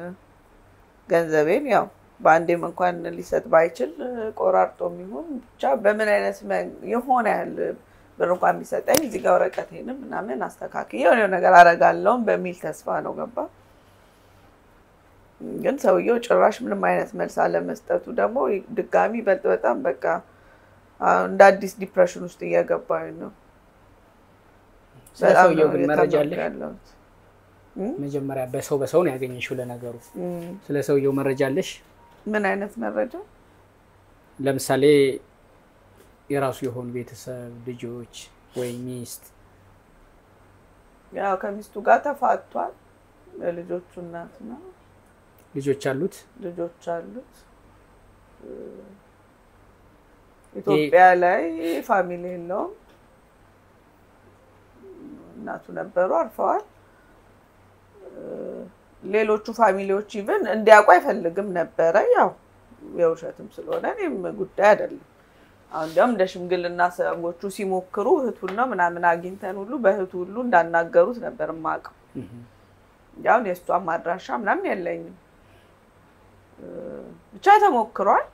ገንዘቤን ያው በአንዴም እንኳን ሊሰጥ ባይችል ቆራርጦ የሚሆን ብቻ በምን አይነት የሆነ ያህል ብር እንኳን ቢሰጠኝ እዚህ ጋር ወረቀቴንም ምናምን አስተካክዬ የሆነ ነገር አደርጋለሁም በሚል ተስፋ ነው ገባ። ግን ሰውየው ጭራሽ ምንም አይነት መልስ አለመስጠቱ ደግሞ ድጋሚ ይበልጥ በጣም በቃ እንደ አዲስ ዲፕሬሽን ውስጥ እየገባኝ ነው። ስለ ሰውየው ግን መረጃ አለሽ? ያለሁት መጀመሪያ በሰው በሰው ነው ያገኘሽው። ለነገሩ ስለ ሰውየው መረጃ አለሽ? ምን አይነት መረጃ? ለምሳሌ የራሱ የሆኑ ቤተሰብ ልጆች ወይ ሚስት? ያው ከሚስቱ ጋር ተፋቷል። የልጆቹ እናት ነው። ልጆች አሉት? ልጆች አሉት። ኢትዮጵያ ላይ ፋሚሊ የለውም። እናቱ ነበሩ፣ አርፈዋል። ሌሎቹ ፋሚሊዎች ኢቭን እንዲያውቁ አይፈልግም ነበረ። ያው የውሸትም ስለሆነ እኔም ጉዳይ አይደለም። አሁን እንዲያውም እንደ ሽምግልና ሰዎቹ ሲሞክሩ እህቱን ነው ምናምን አግኝተን ሁሉ በእህቱ ሁሉ እንዳናገሩት ነበር የማውቀው። ያሁን የእሷም አድራሻ ምናምን የለኝም። ብቻ ተሞክሯል።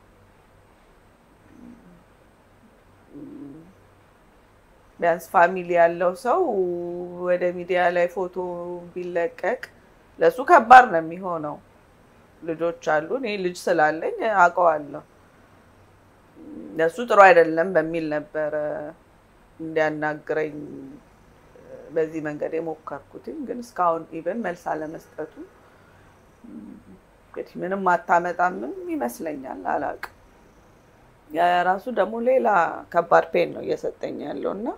ቢያንስ ፋሚሊ ያለው ሰው ወደ ሚዲያ ላይ ፎቶ ቢለቀቅ ለእሱ ከባድ ነው የሚሆነው። ልጆች አሉ። እኔ ልጅ ስላለኝ አውቀዋለሁ። ለእሱ ጥሩ አይደለም በሚል ነበረ እንዲያናግረኝ በዚህ መንገድ የሞከርኩትኝ። ግን እስካሁን ኢቨን መልስ አለመስጠቱ እንግዲህ ምንም አታመጣምም ይመስለኛል። አላውቅም። የራሱ ደግሞ ሌላ ከባድ ፔን ነው እየሰጠኝ ያለው እና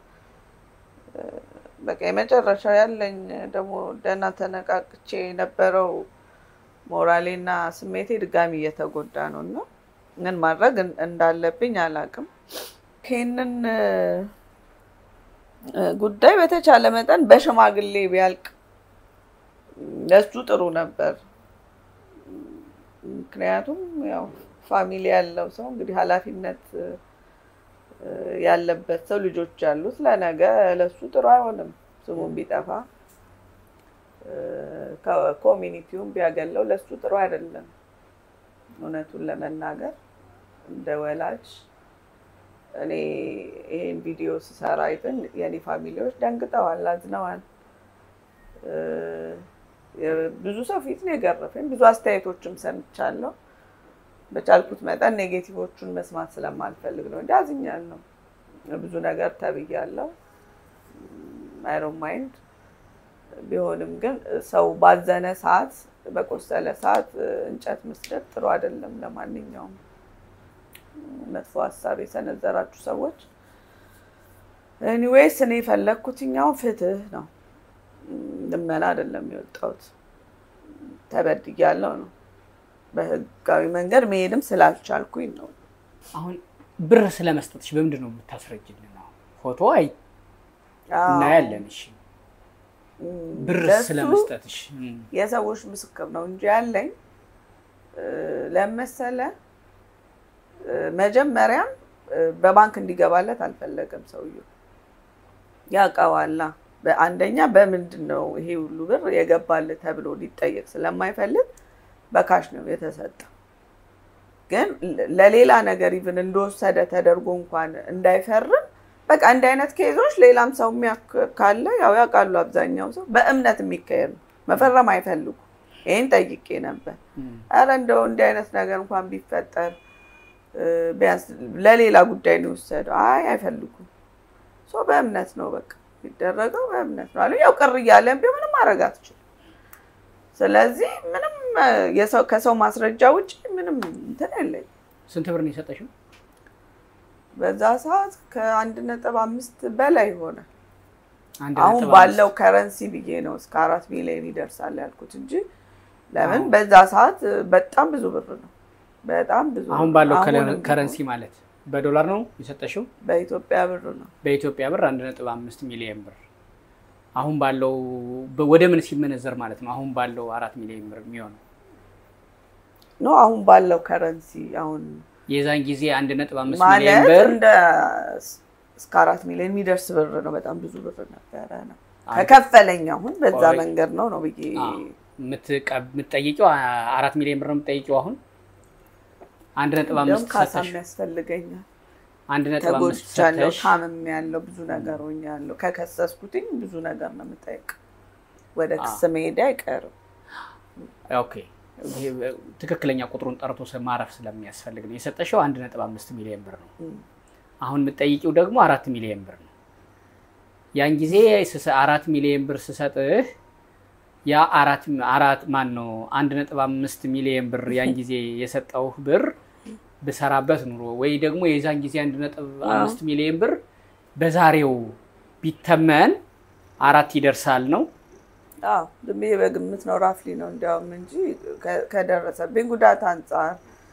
በቃ የመጨረሻ ያለኝ ደግሞ ደህና ተነቃቅቼ የነበረው ሞራሌና ስሜቴ ድጋሚ እየተጎዳ ነው እና ምን ማድረግ እንዳለብኝ አላውቅም። ይህንን ጉዳይ በተቻለ መጠን በሽማግሌ ቢያልቅ ለሱ ጥሩ ነበር። ምክንያቱም ያው ፋሚሊ ያለው ሰው እንግዲህ ኃላፊነት ያለበት ሰው ልጆች ያሉት ለነገ ለሱ ጥሩ አይሆንም። ስሙን ቢጠፋ ኮሚኒቲውን ቢያገለው ለሱ ጥሩ አይደለም። እውነቱን ለመናገር እንደ ወላጅ እኔ ይሄን ቪዲዮ ስሰራ አይተን የኔ ፋሚሊዎች ደንግጠዋል፣ አዝነዋል። ብዙ ሰው ፊት ነው የገረፈኝ። ብዙ አስተያየቶችም ሰምቻለሁ። በቻልኩት መጠን ኔጌቲቮቹን መስማት ስለማልፈልግ ነው እንጂ አዝኛለሁ። ብዙ ነገር ተብያለሁ። አይሮን ማይንድ ቢሆንም ግን ሰው ባዘነ ሰዓት፣ በቆሰለ ሰዓት እንጨት መስደድ ጥሩ አይደለም። ለማንኛውም መጥፎ ሀሳብ የሰነዘራችሁ ሰዎች ኤኒዌይስ እኔ የፈለግኩትኛው ፍትህ ነው። ልመና አይደለም የወጣሁት። ተበድያለሁ ነው በህጋዊ መንገድ መሄድም ስላልቻልኩኝ ነው። አሁን ብር ስለመስጠትሽ በምንድን ነው የምታስረጅልን? አሁን ፎቶ አይ እናያለን። እሺ ብር ስለመስጠትሽ የሰዎች ምስክር ነው እንጂ ያለኝ ለመሰለ መጀመሪያም በባንክ እንዲገባለት አልፈለገም ሰውየው። ያውቀዋላ አንደኛ በምንድን ነው ይሄ ሁሉ ብር የገባልህ ተብሎ ሊጠየቅ ስለማይፈልግ በካሽ ነው የተሰጠው። ግን ለሌላ ነገር ኢቭን እንደወሰደ ተደርጎ እንኳን እንዳይፈርም በቃ እንዲህ አይነት ኬዞች ሌላም ሰው የሚያክ ካለ ያው ያውቃሉ። አብዛኛው ሰው በእምነት የሚካሄድ ነው። መፈረም አይፈልጉ። ይህን ጠይቄ ነበር። ኧረ እንደው እንዲህ አይነት ነገር እንኳን ቢፈጠር እ፣ ቢያንስ ለሌላ ጉዳይ ነው የወሰደው። አይ አይፈልጉም። ሰው በእምነት ነው በቃ የሚደረገው በእምነት ነው አሉ። ያው ቅር እያለን ቢሆን ምንም ማድረግ አትችልም። ስለዚህ ምንም እ፣ የሰው ከሰው ማስረጃ ውጭ ምንም እንትን የለኝም። ስንት ብር ነው የሰጠሽው? በዛ ሰዓት ከአንድ ነጥብ አምስት በላይ ሆነ። አንድ አሁን ነጥብ ባለው አምስት። ከረንሲ ብዬ ነው እስከ አራት ሚሊዮን ይደርሳል ያልኩት እንጂ ለምን በዛ ሰዓት በጣም ብዙ ብር ነው። በጣም ብዙ አሁን ብር። ባለው አሁን ከለ- እንግዲህ ከረንሲ ማለት በዶላር ነው የሰጠሽው? በኢትዮጵያ ብር ነው። በኢትዮጵያ ብር አንድ ነጥብ አምስት ሚሊዮን ብር አሁን ባለው በ- ወደ ምን ሲመነዘር ማለት ነው? አሁን ባለው አራት ሚሊዮን ብር የሚሆነው ኖ አሁን ባለው ከረንሲ አሁን የዛን ጊዜ አንድ ነጥብ አምስት ሚሊዮን ማለት ብር እንደ እስከ አራት ሚሊዮን የሚደርስ ብር ነው። በጣም ብዙ ብር ነበረ ነው ከከፈለኝ አሁን በዛ ቆይ። መንገድ ነው ነው ብዬ አዎ። የምትቀ- የምትጠይቂው አ- አራት ሚሊዮን ብር ነው የምትጠይቂው አሁን አንድ ነጥብ እንዲያውም አምስት ካሳ ሰጠሽ የሚያስፈልገኛል። አንድ ነጥብ አምስት ተጎድቻለሁ፣ ሰጠሽ ታምም ያለው ብዙ ነገር ሆኛለሁ። ከከሰስኩትኝ ብዙ ነገር ነው የምጠይቅ። ወደ ክስ መሄድ አይቀርም። ኦኬ ይሄ ትክክለኛ ቁጥሩን ጠርቶ ስ- ማረፍ ስለሚያስፈልግ ነው የሰጠሽው አንድ ነጥብ አምስት ሚሊዮን ብር ነው እም። አሁን የምትጠይቂው ደግሞ አራት ሚሊዮን ብር ነው ያን ጊዜ ስሰ- አራት ሚሊዮን ብር ስሰጥህ ያ አራት አራት ማን ነው አንድ ነጥብ አምስት ሚሊዮን ብር ያን ጊዜ የሰጠውህ ብር ብሰራበት ኑሮ ወይ ደግሞ የዛን ጊዜ አንድ ነጥብ አምስት ሚሊዮን ብር በዛሬው ቢተመን አራት ይደርሳል ነው አዎ ዝም ብዬ በግምት ነው ራፍሊ ነው እንዲያውም እንጂ ከ- ከደረሰብኝ ጉዳት አንጻር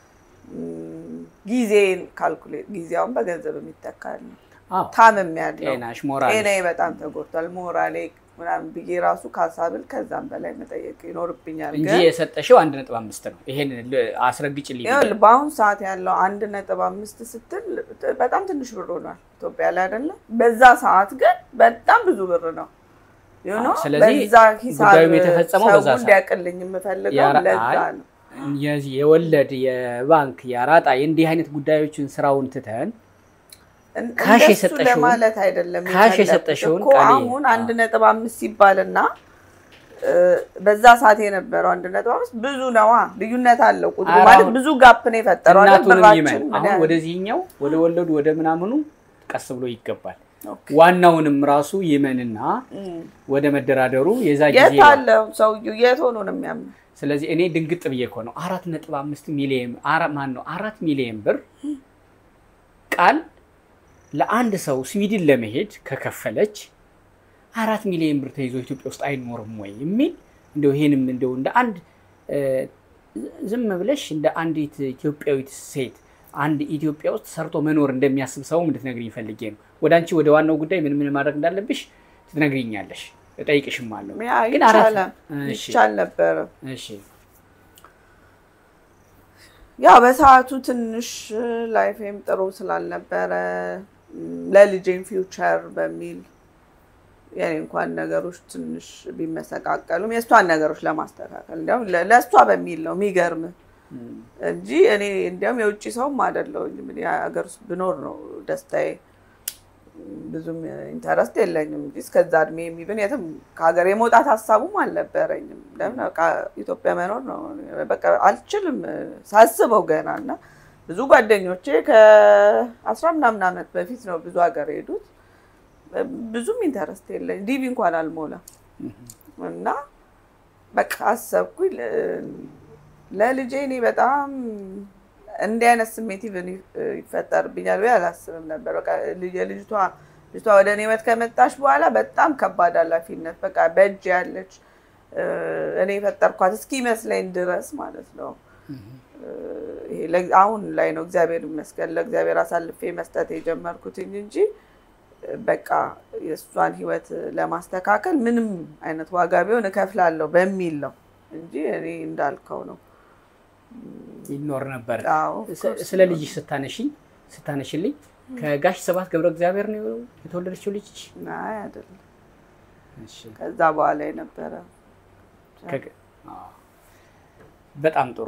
እም፣ ጊዜን ካልኩሌት ጊዜውን በገንዘብ የሚተካል ነው። አዎ ታምም ያለው ጤናሽ ሞራል ጤናዬ በጣም ተጎድቷል። ሞራሌ ምናምን ብዬ ራሱ ካሳብል ከዛም በላይ መጠየቅ ይኖርብኛል። እንጂ ግን የሰጠሽው አንድ ነጥብ አምስት ነው። ይሄን ል- አስረግጭልኝ። ይኸውልህ በአሁኑ ሰዓት ያለው አንድ ነጥብ አምስት ስትል በጣም ትንሽ ብር ሆኗል ኢትዮጵያ ላይ አይደለም። በዛ ሰዓት ግን በጣም ብዙ ብር ነው። You know? አዎ፣ ስለዚህ በዛ ሂሳብ ጉዳዩም የተፈጸመው ሰው በዛ ሰዓት። እንዲያቅልኝ የምፈልገው ያራ- ለዛ አይ፣ ነው። የዚህ የወለድ የባንክ የአራጣ የእንዲህ አይነት ጉዳዮችን ስራውን ትተን እን- ካሽ እንደሱ የሰጠሽውን- ለማለት አይደለም ካሽ የፈለኩት የሰጠሽውን እኮ ቃሌ- አሁን አንድ አዎ። ነጥብ አምስት ሲባልና እ፣ በዛ ሰዓት የነበረው አንድ ነጥብ አምስት ብዙ ነዋ። ልዩነት አለው ቁጥሩ ኧረ ማለት አሁን ብዙ ጋፕ ነው የፈጠረው አይደል? እናቱንም ብራችን ይመን ምን አሁን ያህል- ወደዚህኛው ወደ ወለዱ ወደ ምናምኑ ቀስ ብሎ ይገባል። ኦኬ። ዋናውንም ራሱ ይመንና እም። ወደ መደራደሩ የዛ የት ጊዜ አለ ሰውዬው? የት ሆኖ ነው የሚያምነው? ስለዚህ እኔ ድንግጥ ብዬ እኮ ነው አራት ነጥብ አምስት ሚሊየን አራ- ማን ነው አራት ሚሊየን ብር ቃል ለአንድ ሰው ስዊድን ለመሄድ ከከፈለች አራት ሚሊዮን ብር ተይዞ ኢትዮጵያ ውስጥ አይኖርም ወይ የሚል እንደው ይሄንም እንደው እንደ አንድ እ፣ ዝም ብለሽ እንደ አንዲት ኢትዮጵያዊት ሴት አንድ ኢትዮጵያ ውስጥ ሰርቶ መኖር እንደሚያስብ ሰው እንድትነግሪኝ ፈልጌ ነው። ወደ አንቺ ወደ ዋናው ጉዳይ ምን ምን ማድረግ እንዳለብሽ ትነግሪኛለሽ፣ እጠይቅሽም አለሁ። ያ ግን አራት ይቻላል እሺ፣ ይቻል ነበረ። እሺ ያው በሰዓቱ ትንሽ ላይፌም ጥሩ ስላልነበረ ም፣ ለልጄም ፊውቸር በሚል የኔ እንኳን ነገሮች ትንሽ ቢመሰቃቀሉም የእሷን ነገሮች ለማስተካከል እንዲያውም ለ- ለእሷ በሚል ነው የሚገርም እንጂ እኔ እንዲያውም የውጭ ሰውም አይደለሁኝም። እኔ ሀገር ውስጥ ብኖር ነው ደስታዬ። ብዙም ኢንተረስት የለኝም እንጂ እስከዛ እድሜ የሚብን የትም ከሀገር የመውጣት ሀሳቡም አልነበረኝም። ለምን በቃ ኢትዮጵያ መኖር ነው በቃ አልችልም ሳስበው ገና እና ብዙ ጓደኞቼ ከአስራ ምናምን ዓመት በፊት ነው ብዙ ሀገር የሄዱት። ብዙም ኢንተረስት የለኝ ዲቪ እንኳን አልሞላም እና በቃ አሰብኩኝ ለ- ለልጄ እኔ በጣም እንዲህ አይነት ስሜት ኢቭን ይፈጠርብኛል ብዬ አላስብም ነበር። በቃ ልጅ- የልጅቷ ልጅቷ ወደ እኔ ህይወት ከመጣች በኋላ በጣም ከባድ ኃላፊነት በቃ በእጅ ያለች እ፣ እኔ የፈጠርኳት እስኪመስለኝ ድረስ ማለት ነው። እ፣ ይሄ ለ- አሁን ላይ ነው እግዚአብሔር ይመስገን ለእግዚአብሔር አሳልፌ መስጠት የጀመርኩትኝ እንጂ እ፣ በቃ የእሷን ህይወት ለማስተካከል ምንም አይነት ዋጋ ቢሆን እከፍላለሁ በሚል ነው እንጂ እኔ እንዳልከው ነው። ይኖር ነበር። አዎ ስ- ስለ ልጅሽ ስታነሽኝ ስታነሽልኝ ከጋሽ ሰባት ገብረ እግዚአብሔር ነው የተወለደችው ልጅ? አይ አይደለም። ከዛ በኋላ የነበረ ከ- አዎ። በጣም ጥሩ።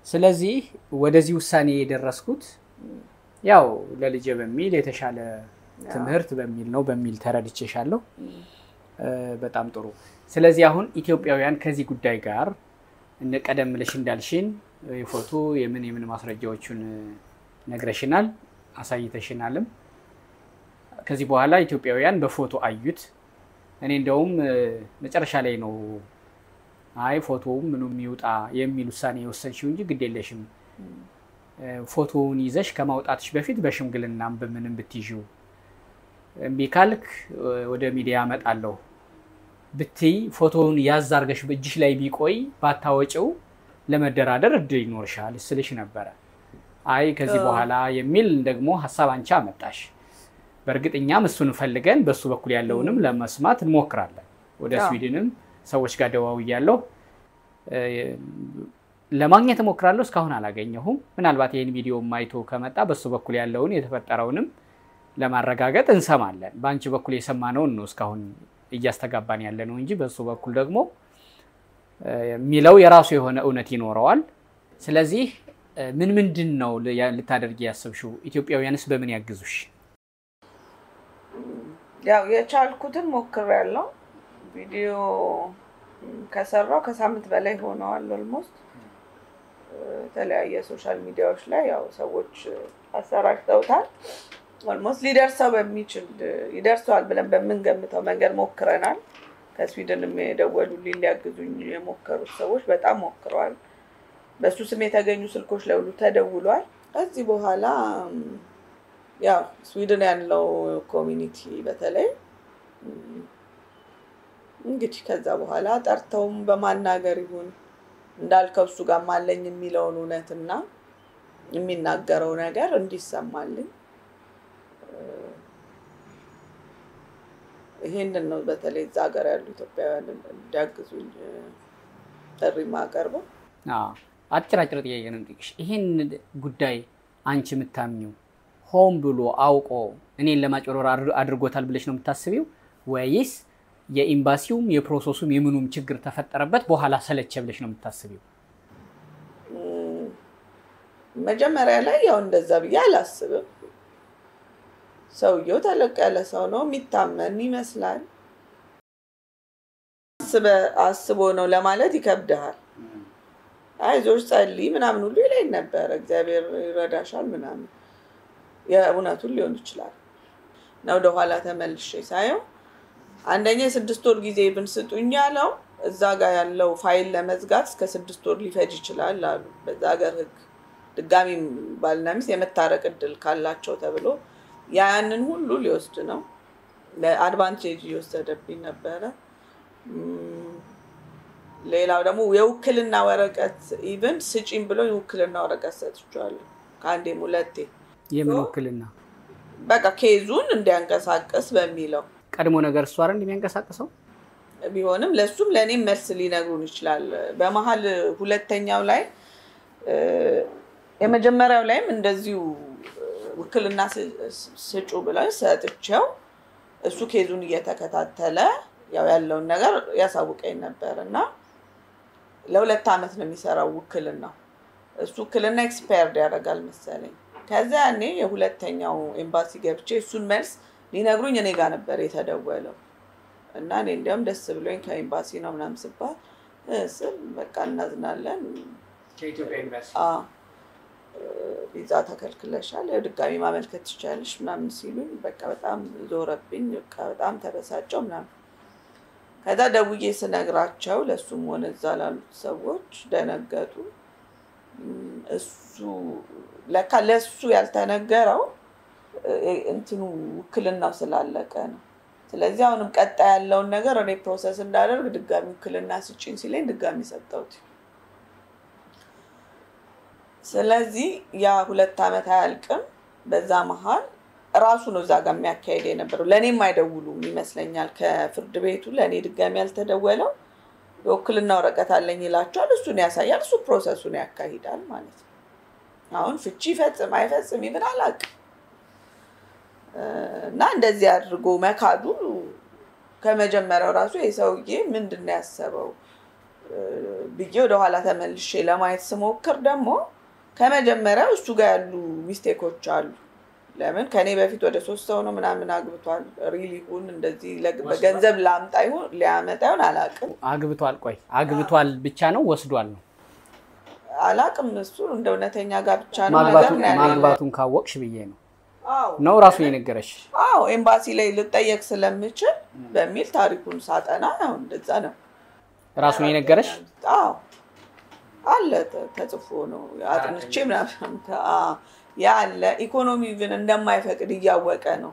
ስለዚህ ወደዚህ ውሳኔ የደረስኩት ያው ለልጄ በሚል የተሻለ ትምህርት በሚል ነው በሚል ተረድቼሻለሁ። በጣም ጥሩ። ስለዚህ አሁን ኢትዮጵያውያን ከዚህ ጉዳይ ጋር እነ ቀደም ብለሽ እንዳልሽን የፎቶ የምን የምን ማስረጃዎቹን ነግረሽናል፣ አሳይተሽናልም። ከዚህ በኋላ ኢትዮጵያውያን በፎቶ አዩት። እኔ እንደውም መጨረሻ ላይ ነው አይ ፎቶውም ምኑም ይውጣ የሚል ውሳኔ የወሰንሽው እንጂ ግድ የለሽም ፎቶውን ይዘሽ ከማውጣትሽ በፊት በሽምግልናም በምንም ብትይዥው እምቢ ካልክ ወደ ሚዲያ አመጣለሁ ብትይ ፎቶውን ያዝ አድርገሽ በእጅሽ ላይ ቢቆይ ባታወጪው ለመደራደር እድል ይኖርሻል ስልሽ ነበረ። አይ ከዚህ በኋላ የሚል ደግሞ ሀሳብ አንቺ አመጣሽ። በእርግጥ እኛም እሱን ፈልገን በእሱ በኩል ያለውንም ለመስማት እንሞክራለን። ወደ ስዊድንም ሰዎች ጋር ደዋውያለሁ፣ ለማግኘት እሞክራለሁ። እስካሁን አላገኘሁም። ምናልባት ይህን ቪዲዮ አይቶ ከመጣ በእሱ በኩል ያለውን የተፈጠረውንም ለማረጋገጥ እንሰማለን። በአንቺ በኩል የሰማነውን ነው እስካሁን እያስተጋባን ያለ ነው እንጂ በእሱ በኩል ደግሞ የሚለው የራሱ የሆነ እውነት ይኖረዋል። ስለዚህ ምን ምንድን ነው ልታደርጊ ያሰብሽው? ኢትዮጵያውያንስ በምን ያግዙሽ? ያው የቻልኩትን ሞክሬያለሁ። ቪዲዮ ከሰራው ከሳምንት በላይ ሆነዋል። ኦልሞስት የተለያየ ሶሻል ሚዲያዎች ላይ ያው ሰዎች አሰራጭተውታል። ኦልሞስት ሊደርሰው በሚችል ይደርሰዋል ብለን በምንገምተው መንገድ ሞክረናል። ከስዊድንም የደወሉልኝ ሊያግዙኝ የሞከሩት ሰዎች በጣም ሞክረዋል። በእሱ ስም የተገኙ ስልኮች ለሁሉ ተደውሏል። ከዚህ በኋላ ያው ስዊድን ያለው ኮሚኒቲ በተለይ እንግዲህ ከዛ በኋላ ጠርተውም በማናገር ይሁን እንዳልከው እሱ ጋር ማለኝ የሚለውን እውነትና የሚናገረው ነገር እንዲሰማልኝ ይሄንን ነው በተለይ እዛ ሀገር ያሉ ኢትዮጵያውያን እንዲያግዙኝ ጥሪ ማቀርበው። አጭር አጭር ጥያቄ ነው የምጠይቅሽ። ይሄን ጉዳይ አንቺ የምታምኚው ሆን ብሎ አውቆ እኔን ለማጭበርበር አድርጎታል ብለሽ ነው የምታስቢው ወይስ የኤምባሲውም የፕሮሰሱም የምኑም ችግር ተፈጠረበት በኋላ ሰለቸ ብለሽ ነው የምታስቢው? መጀመሪያ ላይ ያው እንደዛ ብዬ አላስብም። ሰውየው ተለቅ ያለ ሰው ነው፣ የሚታመን ይመስላል። አስቦ ነው ለማለት ይከብድሃል። አይዞሽ ጸልይ ምናምን ሁሉ ይለኝ ነበረ። እግዚአብሔር ይረዳሻል ምናምን የእውነቱን ሊሆን ይችላል እና ወደኋላ ተመልሼ ሳየው አንደኛ የስድስት ወር ጊዜ ብንስጡኝ ያለው እዛ ጋር ያለው ፋይል ለመዝጋት እስከ ስድስት ወር ሊፈጅ ይችላል አሉ። በዛ ሀገር ሕግ ድጋሚ ባልና ሚስት የመታረቅ እድል ካላቸው ተብሎ ያንን ሁሉ ሊወስድ ነው። ለአድቫንቴጅ እየወሰደብኝ ነበረ። ሌላው ደግሞ የውክልና ወረቀት ኢቭን ስጪም ብሎ የውክልና ወረቀት ሰጥቼዋለሁ ከአንዴም ሁለቴ። የምን ውክልና? በቃ ኬዙን እንዲያንቀሳቅስ በሚለው ቀድሞ ነገር እሱ አይደል የሚያንቀሳቅሰው? ቢሆንም ለእሱም ለእኔም መልስ ሊነግሩን ይችላል። በመሀል ሁለተኛው ላይ የመጀመሪያው ላይም እንደዚሁ ውክልና ስጩ ብለው ሰጥቼው እሱ ኬዙን እየተከታተለ ያው ያለውን ነገር ያሳውቀኝ ነበር እና ለሁለት ዓመት ነው የሚሰራው ውክልናው። እሱ ውክልና ኤክስፓየርድ ያደርጋል መሰለኝ። ከዚያ እኔ የሁለተኛው ኤምባሲ ገብቼ እሱን መልስ ሊነግሩኝ እኔ ጋር ነበር የተደወለው እና እኔ እንዲያውም ደስ ብሎኝ ከኤምባሲ ነው ምናምን ስባል ስል በቃ እናዝናለን ቪዛ ተከልክለሻል፣ ያው ድጋሚ ማመልከት ትችላለሽ ምናምን ሲሉኝ በቃ በጣም ዞረብኝ። በቃ በጣም ተበሳጨው ምናምን። ከዛ ደውዬ ስነግራቸው ለእሱም ሆነ እዛ ላሉት ሰዎች ደነገጡ። እሱ ለካ ለእሱ ያልተነገረው እንትኑ ውክልናው ስላለቀ ነው። ስለዚህ አሁንም ቀጣይ ያለውን ነገር እኔ ፕሮሰስ እንዳደርግ ድጋሚ ውክልና ስጭኝ ሲለኝ ድጋሚ ሰጠሁት። ስለዚህ ያ ሁለት ዓመት አያልቅም። በዛ መሀል ራሱ ነው እዛ ጋር የሚያካሄድ የነበረው። ለእኔም አይደውሉም ይመስለኛል። ከፍርድ ቤቱ ለእኔ ድጋሚ ያልተደወለው የውክልና ወረቀት አለኝ ይላቸዋል። እሱን ያሳያል። እሱ ፕሮሰሱን ያካሂዳል ማለት ነው። አሁን ፍቺ ይፈጽም አይፈጽም ይብን አላውቅም። እና እንደዚህ አድርጎ መካዱ ከመጀመሪያው ራሱ የሰውዬ ምንድን ነው ያሰበው ብዬ ወደኋላ ተመልሼ ለማየት ስሞክር ደግሞ ከመጀመሪያው እሱ ጋር ያሉ ሚስቴኮች አሉ። ለምን ከኔ በፊት ወደ ሶስት ሰው ነው ምናምን አግብቷል። ሪል ይሁን እንደዚህ ለግ- በገንዘብ ላምጣ ይሁን ሊያመጣ ይሁን አላቅም አግብቷል። ቆይ አግብቷል ብቻ ነው ወስዷል ነው? አላቅም። እሱ እንደ እውነተኛ ጋብቻ ነው ነገር ማግባቱን ነው ያለኝ። ማግባቱን ካወቅሽ ብዬ ነው አዎ ነው ራሱ የነገረሽ? አዎ ኤምባሲ ላይ ልጠየቅ ስለምችል በሚል ታሪኩን ሳጠና ያው እንደዛ ነው ራሱን የነገረሽ? አዎ አለ ተ- ተጽፎ ነው አጥንቼ ምናምን አዎ፣ ያ አለ ኢኮኖሚ ግን እንደማይፈቅድ እያወቀ ነው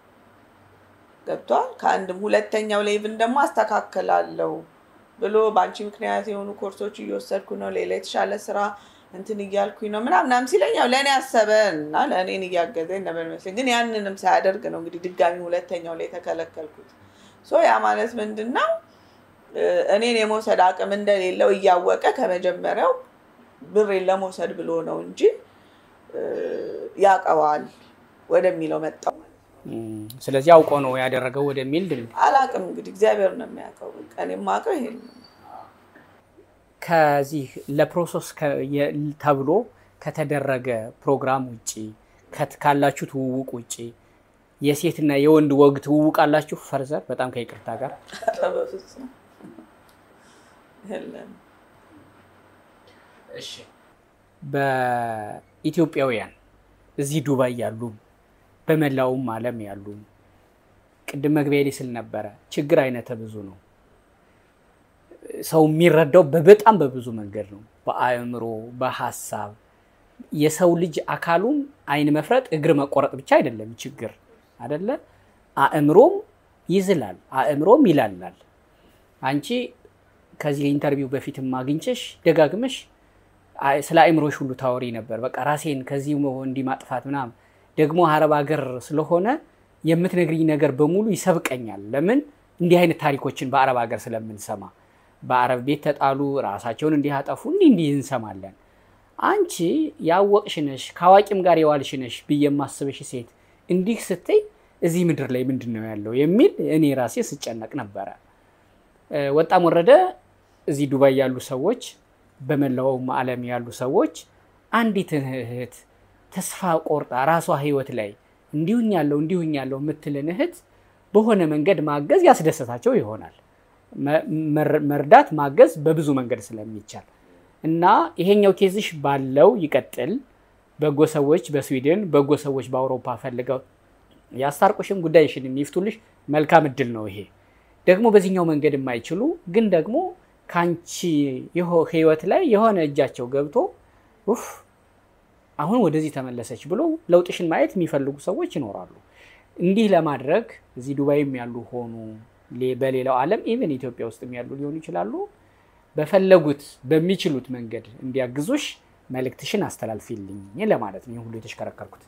ገብቷል። ከአንድም ሁለተኛው ላይ ብን ደግሞ አስተካከላለሁ ብሎ በአንቺ ምክንያት የሆኑ ኮርሶች እየወሰድኩ ነው፣ ሌላ የተሻለ ስራ እንትን እያልኩኝ ነው ምናምናም ሲለኝ ያው ለእኔ ያሰበ እና ለእኔን እያገዘኝ ነበር ይመስለኝ። ግን ያንንም ሳያደርግ ነው እንግዲህ ድጋሚ ሁለተኛው ላይ የተከለከልኩት። ሶ ያ ማለት ምንድን ነው እ፣ እኔን የመውሰድ አቅም እንደሌለው እያወቀ ከመጀመሪያው ብሬን ለመውሰድ ብሎ ነው እንጂ እ፣ ያውቀዋል ወደሚለው መጣው። እም፣ ስለዚህ አውቆ ነው ያደረገው ወደሚል ድል አላቅም እንግዲህ እግዚአብሔር ነው የሚያውቀው። በቃ እኔ የማውቀው ይሄን ነው። ከዚህ ለፕሮሰስ ከ- የ- ተብሎ ከተደረገ ፕሮግራም ውጭ ከት- ካላችሁ ትውውቅ ውጭ የሴትና የወንድ ወግ ትውውቅ አላችሁ? ፈርዘር በጣም ከይቅርታ ጋር ኧረ በፍፁም የለም። በኢትዮጵያውያን እዚህ ዱባይ ያሉ በመላውም ዓለም ያሉ ቅድም መግቢያ ላይ ስል ነበረ ችግር አይነተ ብዙ ነው። ሰው የሚረዳው በበጣም በብዙ መንገድ ነው። በአእምሮ፣ በሀሳብ የሰው ልጅ አካሉም አይን መፍረጥ፣ እግር መቆረጥ ብቻ አይደለም ችግር አደለ። አእምሮም ይዝላል፣ አእምሮም ይላላል። አንቺ ከዚህ ኢንተርቪው በፊትም አግኝቼሽ ደጋግመሽ አይ- ስለ አእምሮሽ ሁሉ ታወሪ ነበር። በቃ ራሴን ከዚህ እንዲህ ማጥፋት ምናምን ደግሞ አረብ ሀገር ስለሆነ የምትነግሪኝ ነገር በሙሉ ይሰብቀኛል። ለምን እንዲህ አይነት ታሪኮችን በአረብ ሀገር ስለምንሰማ በአረብ ቤት ተጣሉ፣ ራሳቸውን እንዲህ አጠፉ፣ እንዲህ እንዲህ እንሰማለን። አንቺ ያወቅሽ ነሽ፣ ከአዋቂም ጋር የዋልሽ ነሽ ብዬ የማስበሽ ሴት እንዲህ ስትይ እዚህ ምድር ላይ ምንድን ነው ያለው የሚል እኔ ራሴ ስጨነቅ ነበረ። እ፣ ወጣም ወረደ እዚህ ዱባይ ያሉ ሰዎች በመላውም ዓለም ያሉ ሰዎች አንዲትን እህት ተስፋ ቆርጣ ራሷ ህይወት ላይ እንዲሁኝ ያለው እንዲሁኝ ያለው የምትልን እህት በሆነ መንገድ ማገዝ ያስደሰታቸው ይሆናል። መ- መር- መርዳት ማገዝ በብዙ መንገድ ስለሚቻል እና ይሄኛው ኬዝሽ ባለው ይቀጥል። በጎ ሰዎች በስዊድን በጎ ሰዎች በአውሮፓ ፈልገው ያስታርቁሽም ጉዳይሽን የሚፍቱልሽ መልካም እድል ነው። ይሄ ደግሞ በዚህኛው መንገድ የማይችሉ ግን ደግሞ ከአንቺ የሆ- ህይወት ላይ የሆነ እጃቸው ገብቶ ኡፍ አሁን ወደዚህ ተመለሰች ብሎ ለውጥሽን ማየት የሚፈልጉ ሰዎች ይኖራሉ። እንዲህ ለማድረግ እዚህ ዱባይም ያሉ ሆኑ ሌ- በሌላው ዓለም ኢቨን ኢትዮጵያ ውስጥም ያሉ ሊሆኑ ይችላሉ። በፈለጉት በሚችሉት መንገድ እንዲያግዙሽ መልእክትሽን አስተላልፊልኝ ለማለት ነው ይህን ሁሉ የተሽከረከርኩት።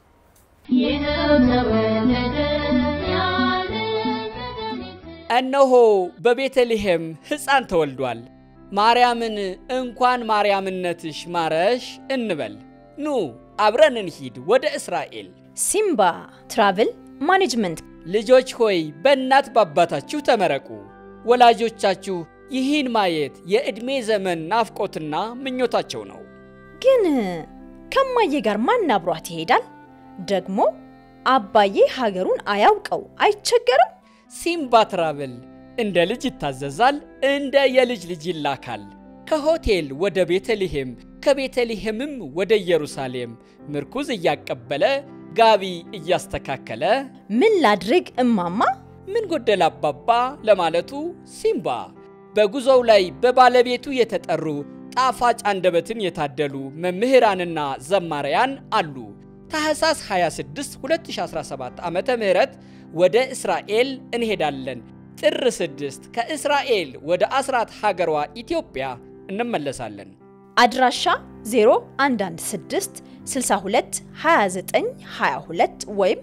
እነሆ በቤተልሔም ሕፃን ተወልዷል። ማርያምን እንኳን ማርያምነትሽ ማረሽ እንበል። ኑ አብረን እንሂድ ወደ እስራኤል። ሲምባ ትራቭል ማኔጅመንት ልጆች ሆይ በእናት በአባታችሁ ተመረቁ። ወላጆቻችሁ ይህን ማየት የዕድሜ ዘመን ናፍቆትና ምኞታቸው ነው። ግን ከማዬ ጋር ማን አብሯት ይሄዳል? ደግሞ አባዬ ሀገሩን አያውቀው አይቸገርም? ሲምባ ትራቭል እንደ ልጅ ይታዘዛል፣ እንደ የልጅ ልጅ ይላካል። ከሆቴል ወደ ቤተልሔም፣ ከቤተልሔምም ወደ ኢየሩሳሌም ምርኩዝ እያቀበለ ጋቢ እያስተካከለ ምን ላድርግ እማማ? ምን ጎደል አባባ ለማለቱ ሲምባ በጉዞው ላይ በባለቤቱ የተጠሩ ጣፋጭ አንደበትን የታደሉ መምህራንና ዘማሪያን አሉ። ታህሳስ 26 2017 ዓ ም ወደ እስራኤል እንሄዳለን። ጥር 6 ከእስራኤል ወደ አስራት ሀገሯ ኢትዮጵያ እንመለሳለን። አድራሻ 0116 62 29 22 ወይም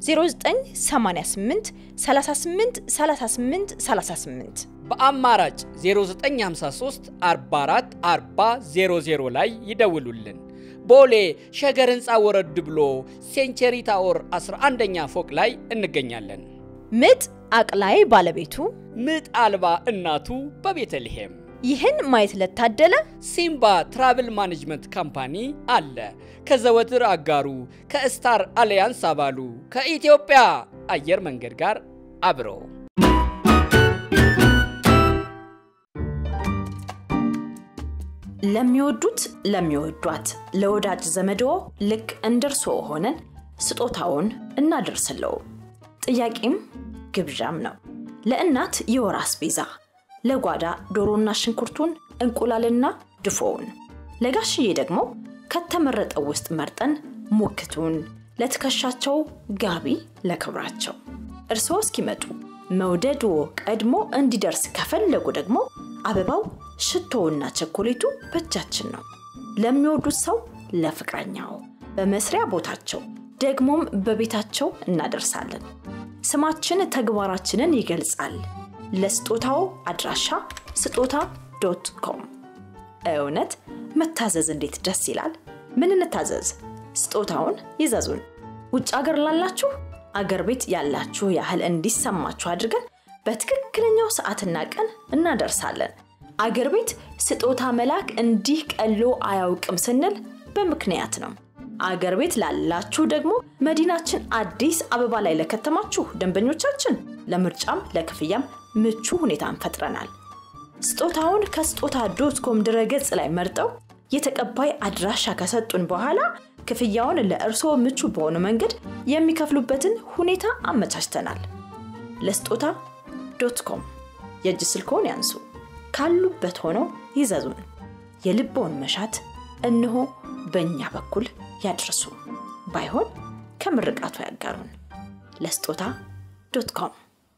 0988 38 38 38 በአማራጭ 0953 44 40 00 ላይ ይደውሉልን። ቦሌ ሸገር ህንፃ ወረድ ብሎ ሴንቸሪ ታወር 11ኛ ፎቅ ላይ እንገኛለን። ምጥ አቅላይ ባለቤቱ ምጥ አልባ እናቱ በቤተልሔም ይህን ማየት ለታደለ ሲምባ ትራቭል ማኔጅመንት ካምፓኒ አለ። ከዘወትር አጋሩ ከስታር አሊያንስ አባሉ ከኢትዮጵያ አየር መንገድ ጋር አብሮ ለሚወዱት ለሚወዷት ለወዳጅ ዘመድዎ ልክ እንደርሶ ሆነን ስጦታውን እናደርስለው። ጥያቄም ግብዣም ነው። ለእናት የወር አስቤዛ፣ ለጓዳ ዶሮና ሽንኩርቱን፣ እንቁላልና ድፎውን፣ ለጋሽዬ ደግሞ ከተመረጠው ውስጥ መርጠን ሙክቱን፣ ለትከሻቸው ጋቢ ለክብራቸው። እርስዎ እስኪመጡ መውደድዎ ቀድሞ እንዲደርስ ከፈለጉ ደግሞ አበባው ሽቶውና ቸኮሌቱ በእጃችን ነው። ለሚወዱት ሰው ለፍቅረኛው፣ በመስሪያ ቦታቸው ደግሞም በቤታቸው እናደርሳለን። ስማችን ተግባራችንን ይገልጻል። ለስጦታው አድራሻ ስጦታ ዶት ኮም። እውነት መታዘዝ እንዴት ደስ ይላል! ምን እንታዘዝ? ስጦታውን ይዘዙን። ውጭ አገር ላላችሁ አገር ቤት ያላችሁ ያህል እንዲሰማችሁ አድርገን በትክክለኛው ሰዓትና ቀን እናደርሳለን። አገር ቤት ስጦታ መላክ እንዲህ ቀሎ አያውቅም ስንል በምክንያት ነው። አገር ቤት ላላችሁ ደግሞ መዲናችን አዲስ አበባ ላይ ለከተማችሁ ደንበኞቻችን ለምርጫም ለክፍያም ምቹ ሁኔታን ፈጥረናል። ስጦታውን ከስጦታ ዶት ኮም ድረገጽ ላይ መርጠው የተቀባይ አድራሻ ከሰጡን በኋላ ክፍያውን ለእርስዎ ምቹ በሆነ መንገድ የሚከፍሉበትን ሁኔታ አመቻችተናል። ለስጦታ ዶት ኮም የእጅ ስልክዎን ያንሱ። ካሉበት ሆነው ይዘዙን። የልቦውን መሻት እነሆ በእኛ በኩል ያድርሱ። ባይሆን ከምርቃቱ ያጋሩን። ለስጦታ ዶት ኮም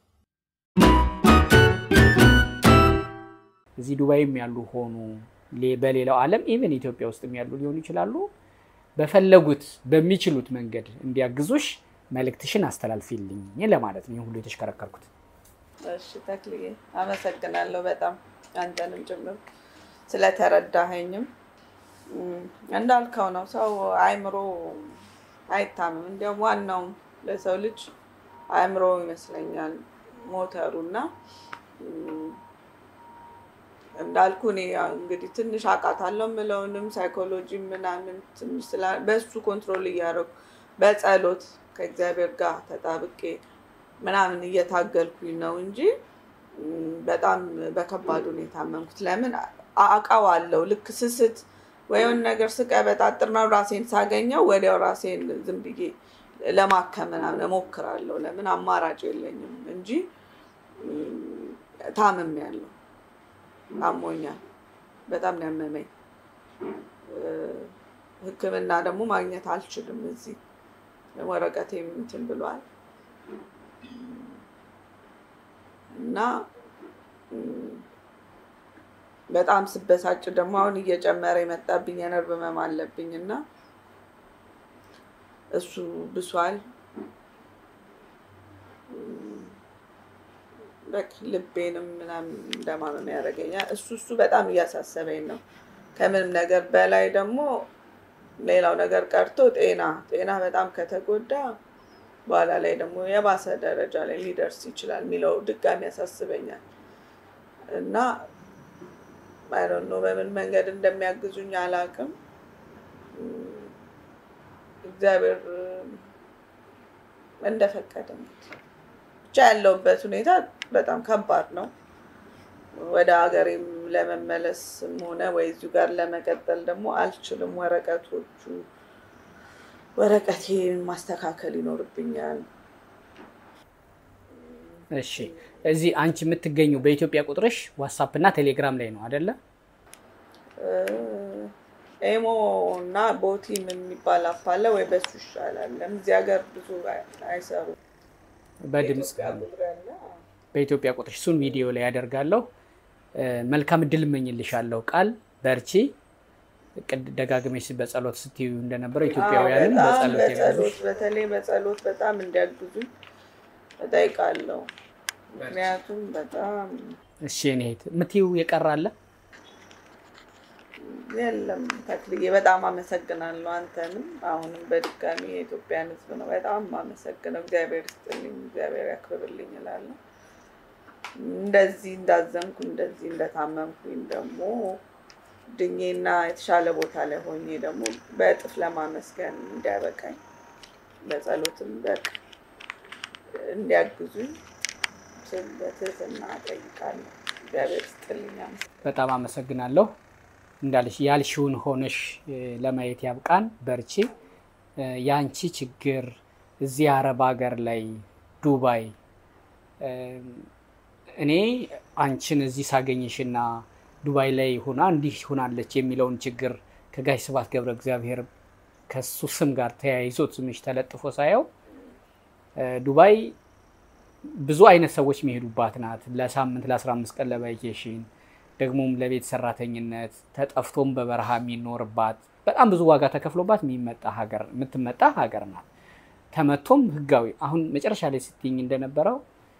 እዚህ ዱባይም ያሉ ሆኑ ሌ- በሌላው ዓለም ኢቨን ኢትዮጵያ ውስጥም ያሉ ሊሆኑ ይችላሉ። በፈለጉት በሚችሉት መንገድ እንዲያግዙሽ መልእክትሽን አስተላልፊልኝ ለማለት ነው ይህ ሁሉ የተሽከረከርኩት። እሺ ተክልዬ አመሰግናለሁ በጣም አንተንም ጭምር ስለተረዳኸኝም። እም፣ እንዳልከው ነው ሰው አእምሮ አይታምም። እንዲያውም ዋናው ለሰው ልጅ አእምሮ ይመስለኛል ሞተሩ እና እም፣ እንዳልኩ እኔ ያው እንግዲህ ትንሽ አውቃታለሁ የምለውንም ሳይኮሎጂ ምናምን ትንሽ ስላ በእሱ ኮንትሮል እያደረጉ በጸሎት ከእግዚአብሔር ጋር ተጣብቄ ምናምን እየታገልኩኝ ነው እንጂ እም፣ በጣም በከባድ ሁኔታ አመንኩት። ለምን አውቃዋለሁ። ልክ ስስት ወይም ነገር ስቀበጣጥር ነው ራሴን ሳገኘው ወዲያው ራሴን ዝም ብዬ ለማከም ምናምን እሞክራለሁ። ለምን አማራጭ የለኝም እንጂ እም፣ ታምሜያለሁ። አሞኛል። በጣም ነው ያመመኝ። እ፣ ሕክምና ደግሞ ማግኘት አልችልም እዚህ ወረቀቴም እንትን ብሏል እና እም፣ በጣም ስበሳጭ ደግሞ አሁን እየጨመረ የመጣብኝ የነርቭ ህመም አለብኝ እና እሱ ብሷል። እም፣ በቃ ልቤንም ምናምን እንደማመም ያደርገኛል። እሱ እሱ በጣም እያሳሰበኝ ነው። ከምንም ነገር በላይ ደግሞ ሌላው ነገር ቀርቶ ጤና ጤና በጣም ከተጎዳ በኋላ ላይ ደግሞ የባሰ ደረጃ ላይ ሊደርስ ይችላል የሚለው ድጋሚ ያሳስበኛል እና አይዶን ነው በምን መንገድ እንደሚያግዙኝ አላውቅም። እም፣ እግዚአብሔር እም፣ እንደፈቀደ እንግዲህ ብቻ ያለውበት ሁኔታ በጣም ከባድ ነው። ወደ ሀገሬም ለመመለስም ሆነ ወይ እዚሁ ጋር ለመቀጠል ደግሞ አልችልም። ወረቀቶቹ ወረቀቴን ማስተካከል ይኖርብኛል። እሺ እዚህ አንቺ የምትገኙ በኢትዮጵያ ቁጥርሽ ዋትሳፕ እና ቴሌግራም ላይ ነው አደለ? እ፣ ኤሞ እና ቦቲም የሚባል አፕ አለ ወይ በሱ ይሻላል። ለምን እዚህ ሀገር ብዙ አይ- አይሰሩም። በድምፅ ኢትዮጵያ ቁጥር ያለ በኢትዮጵያ ቁጥርሽ እሱን ቪዲዮ ላይ ያደርጋለሁ። እ፣ መልካም እድል እመኝልሻለሁ። ቃል በርቺ። ቅድ- ደጋግመሽ በጸሎት ስትዩ እንደነበረው ኢትዮጵያውያንም በጣም በጸሎት ያግዙሽ። በጸሎት በተለይ በጸሎት በጣም እንዲያግዙኝ እጠይቃለሁ። ምክንያቱም በጣም እሺ እኔ እህት የምትይው የቀረ አለ? የለም ተክልዬ በጣም አመሰግናለሁ። አንተንም አሁንም በድጋሚ የኢትዮጵያን ሕዝብ ነው በጣም አመሰግነው። እግዚአብሔር ይስጥልኝ፣ እግዚአብሔር ያክብርልኝ እላለሁ። እንደዚህ እንዳዘንኩ እንደዚህ እንደታመምኩኝ ደግሞ ድኜና የተሻለ ቦታ ላይ ሆኜ ደግሞ በእጥፍ ለማመስገን እንዲያበቃኝ በጸሎትም በቃ እንዲያግዙኝ ስል በትህትና እጠይቃለሁ። እግዚአብሔር ይስጥልኝ። በጣም አመሰግናለሁ። እንዳልሽ ያልሽውን ሆነሽ እ፣ ለማየት ያብቃን። በርቺ። እ፣ የአንቺ ችግር እዚህ አረብ ሀገር ላይ ዱባይ እ፣ እኔ አንቺን እዚህ ሳገኝሽና ዱባይ ላይ ሆና እንዲህ ሆናለች የሚለውን ችግር ከጋሽ ስብሐት ገብረ እግዚአብሔር ከሱ ስም ጋር ተያይዞ ስምሽ ተለጥፎ ሳየው እ፣ ዱባይ ብዙ አይነት ሰዎች የሚሄዱባት ናት። ለሳምንት ለ15 ቀን ለቫኬሽን ደግሞም ለቤት ሰራተኝነት ተጠፍቶም በበረሃ የሚኖርባት በጣም ብዙ ዋጋ ተከፍሎባት የሚመጣ ሀገር የምትመጣ ሀገር ናት። ተመቶም ህጋዊ አሁን መጨረሻ ላይ ስትይኝ እንደነበረው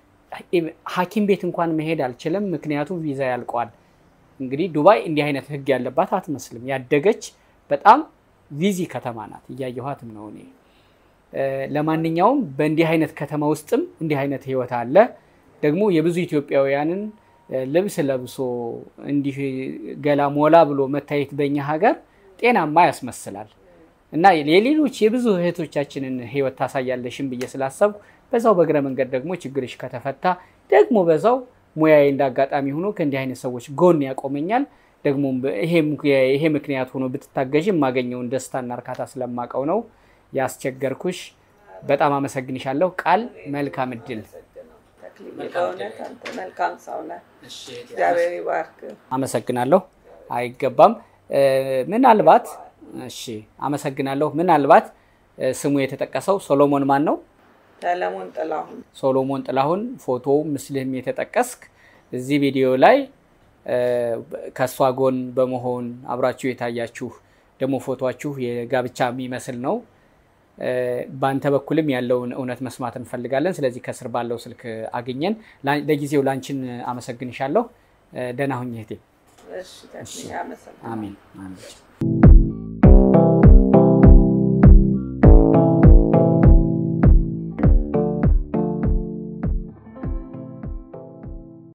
ሐኪም ቤት እንኳን መሄድ አልችልም፣ ምክንያቱም ቪዛ ያልቋል። እንግዲህ ዱባይ እንዲህ አይነት ህግ ያለባት አትመስልም። ያደገች በጣም ቪዚ ከተማ ናት። እያየኋትም ነው እኔ። እ፣ ለማንኛውም በእንዲህ አይነት ከተማ ውስጥም እንዲህ አይነት ህይወት አለ። ደግሞ የብዙ ኢትዮጵያውያንን እ፣ ልብስ ለብሶ እንዲህ ገላ ሞላ ብሎ መታየት በእኛ ሀገር ጤናማ ያስመስላል እና የሌሎች የብዙ እህቶቻችንን ህይወት ታሳያለሽም ብዬ ስላሰብኩ በዛው በእግረ መንገድ ደግሞ ችግርሽ ከተፈታ ደግሞ በዛው ሙያዬ እንዳጋጣሚ ሆኖ ከእንዲህ አይነት ሰዎች ጎን ያቆመኛል። ደግሞ ይሄ ምክንያት ሆኖ ብትታገዥ የማገኘውን ደስታና እርካታ ስለማቀው ነው ያስቸገርኩሽ። በጣም አመሰግንሻለሁ። ቃል መልካም እድል። ተክልዬ፣ በእውነት አንተ መልካም ሰው ነህ። እግዚአብሔር ይባርክ። አመሰግናለሁ። አይገባም። እ፣ ምናልባት እሺ፣ አመሰግናለሁ። ምናልባት እ፣ ስሙ የተጠቀሰው ሶሎሞን ማን ነው? ሰለሞን ጥላሁን ሶሎሞን ጥላሁን ፎቶ ምስልህም የተጠቀስክ እዚህ ቪዲዮ ላይ እ፣ ከእሷ ጎን በመሆን አብራችሁ የታያችሁ ደግሞ ፎቶችሁ የጋብቻ የሚመስል ነው። እ፣ በአንተ በኩልም ያለውን እውነት መስማት እንፈልጋለን። ስለዚህ ከስር ባለው ስልክ አግኘን። ላ- ለጊዜው ላንቺን አመሰግንሻለሁ። እ፣ ደህና ሁኝ እህቴ። እሺ፣ ተክልዬ አመሰግናለሁ። አሜን አሜን።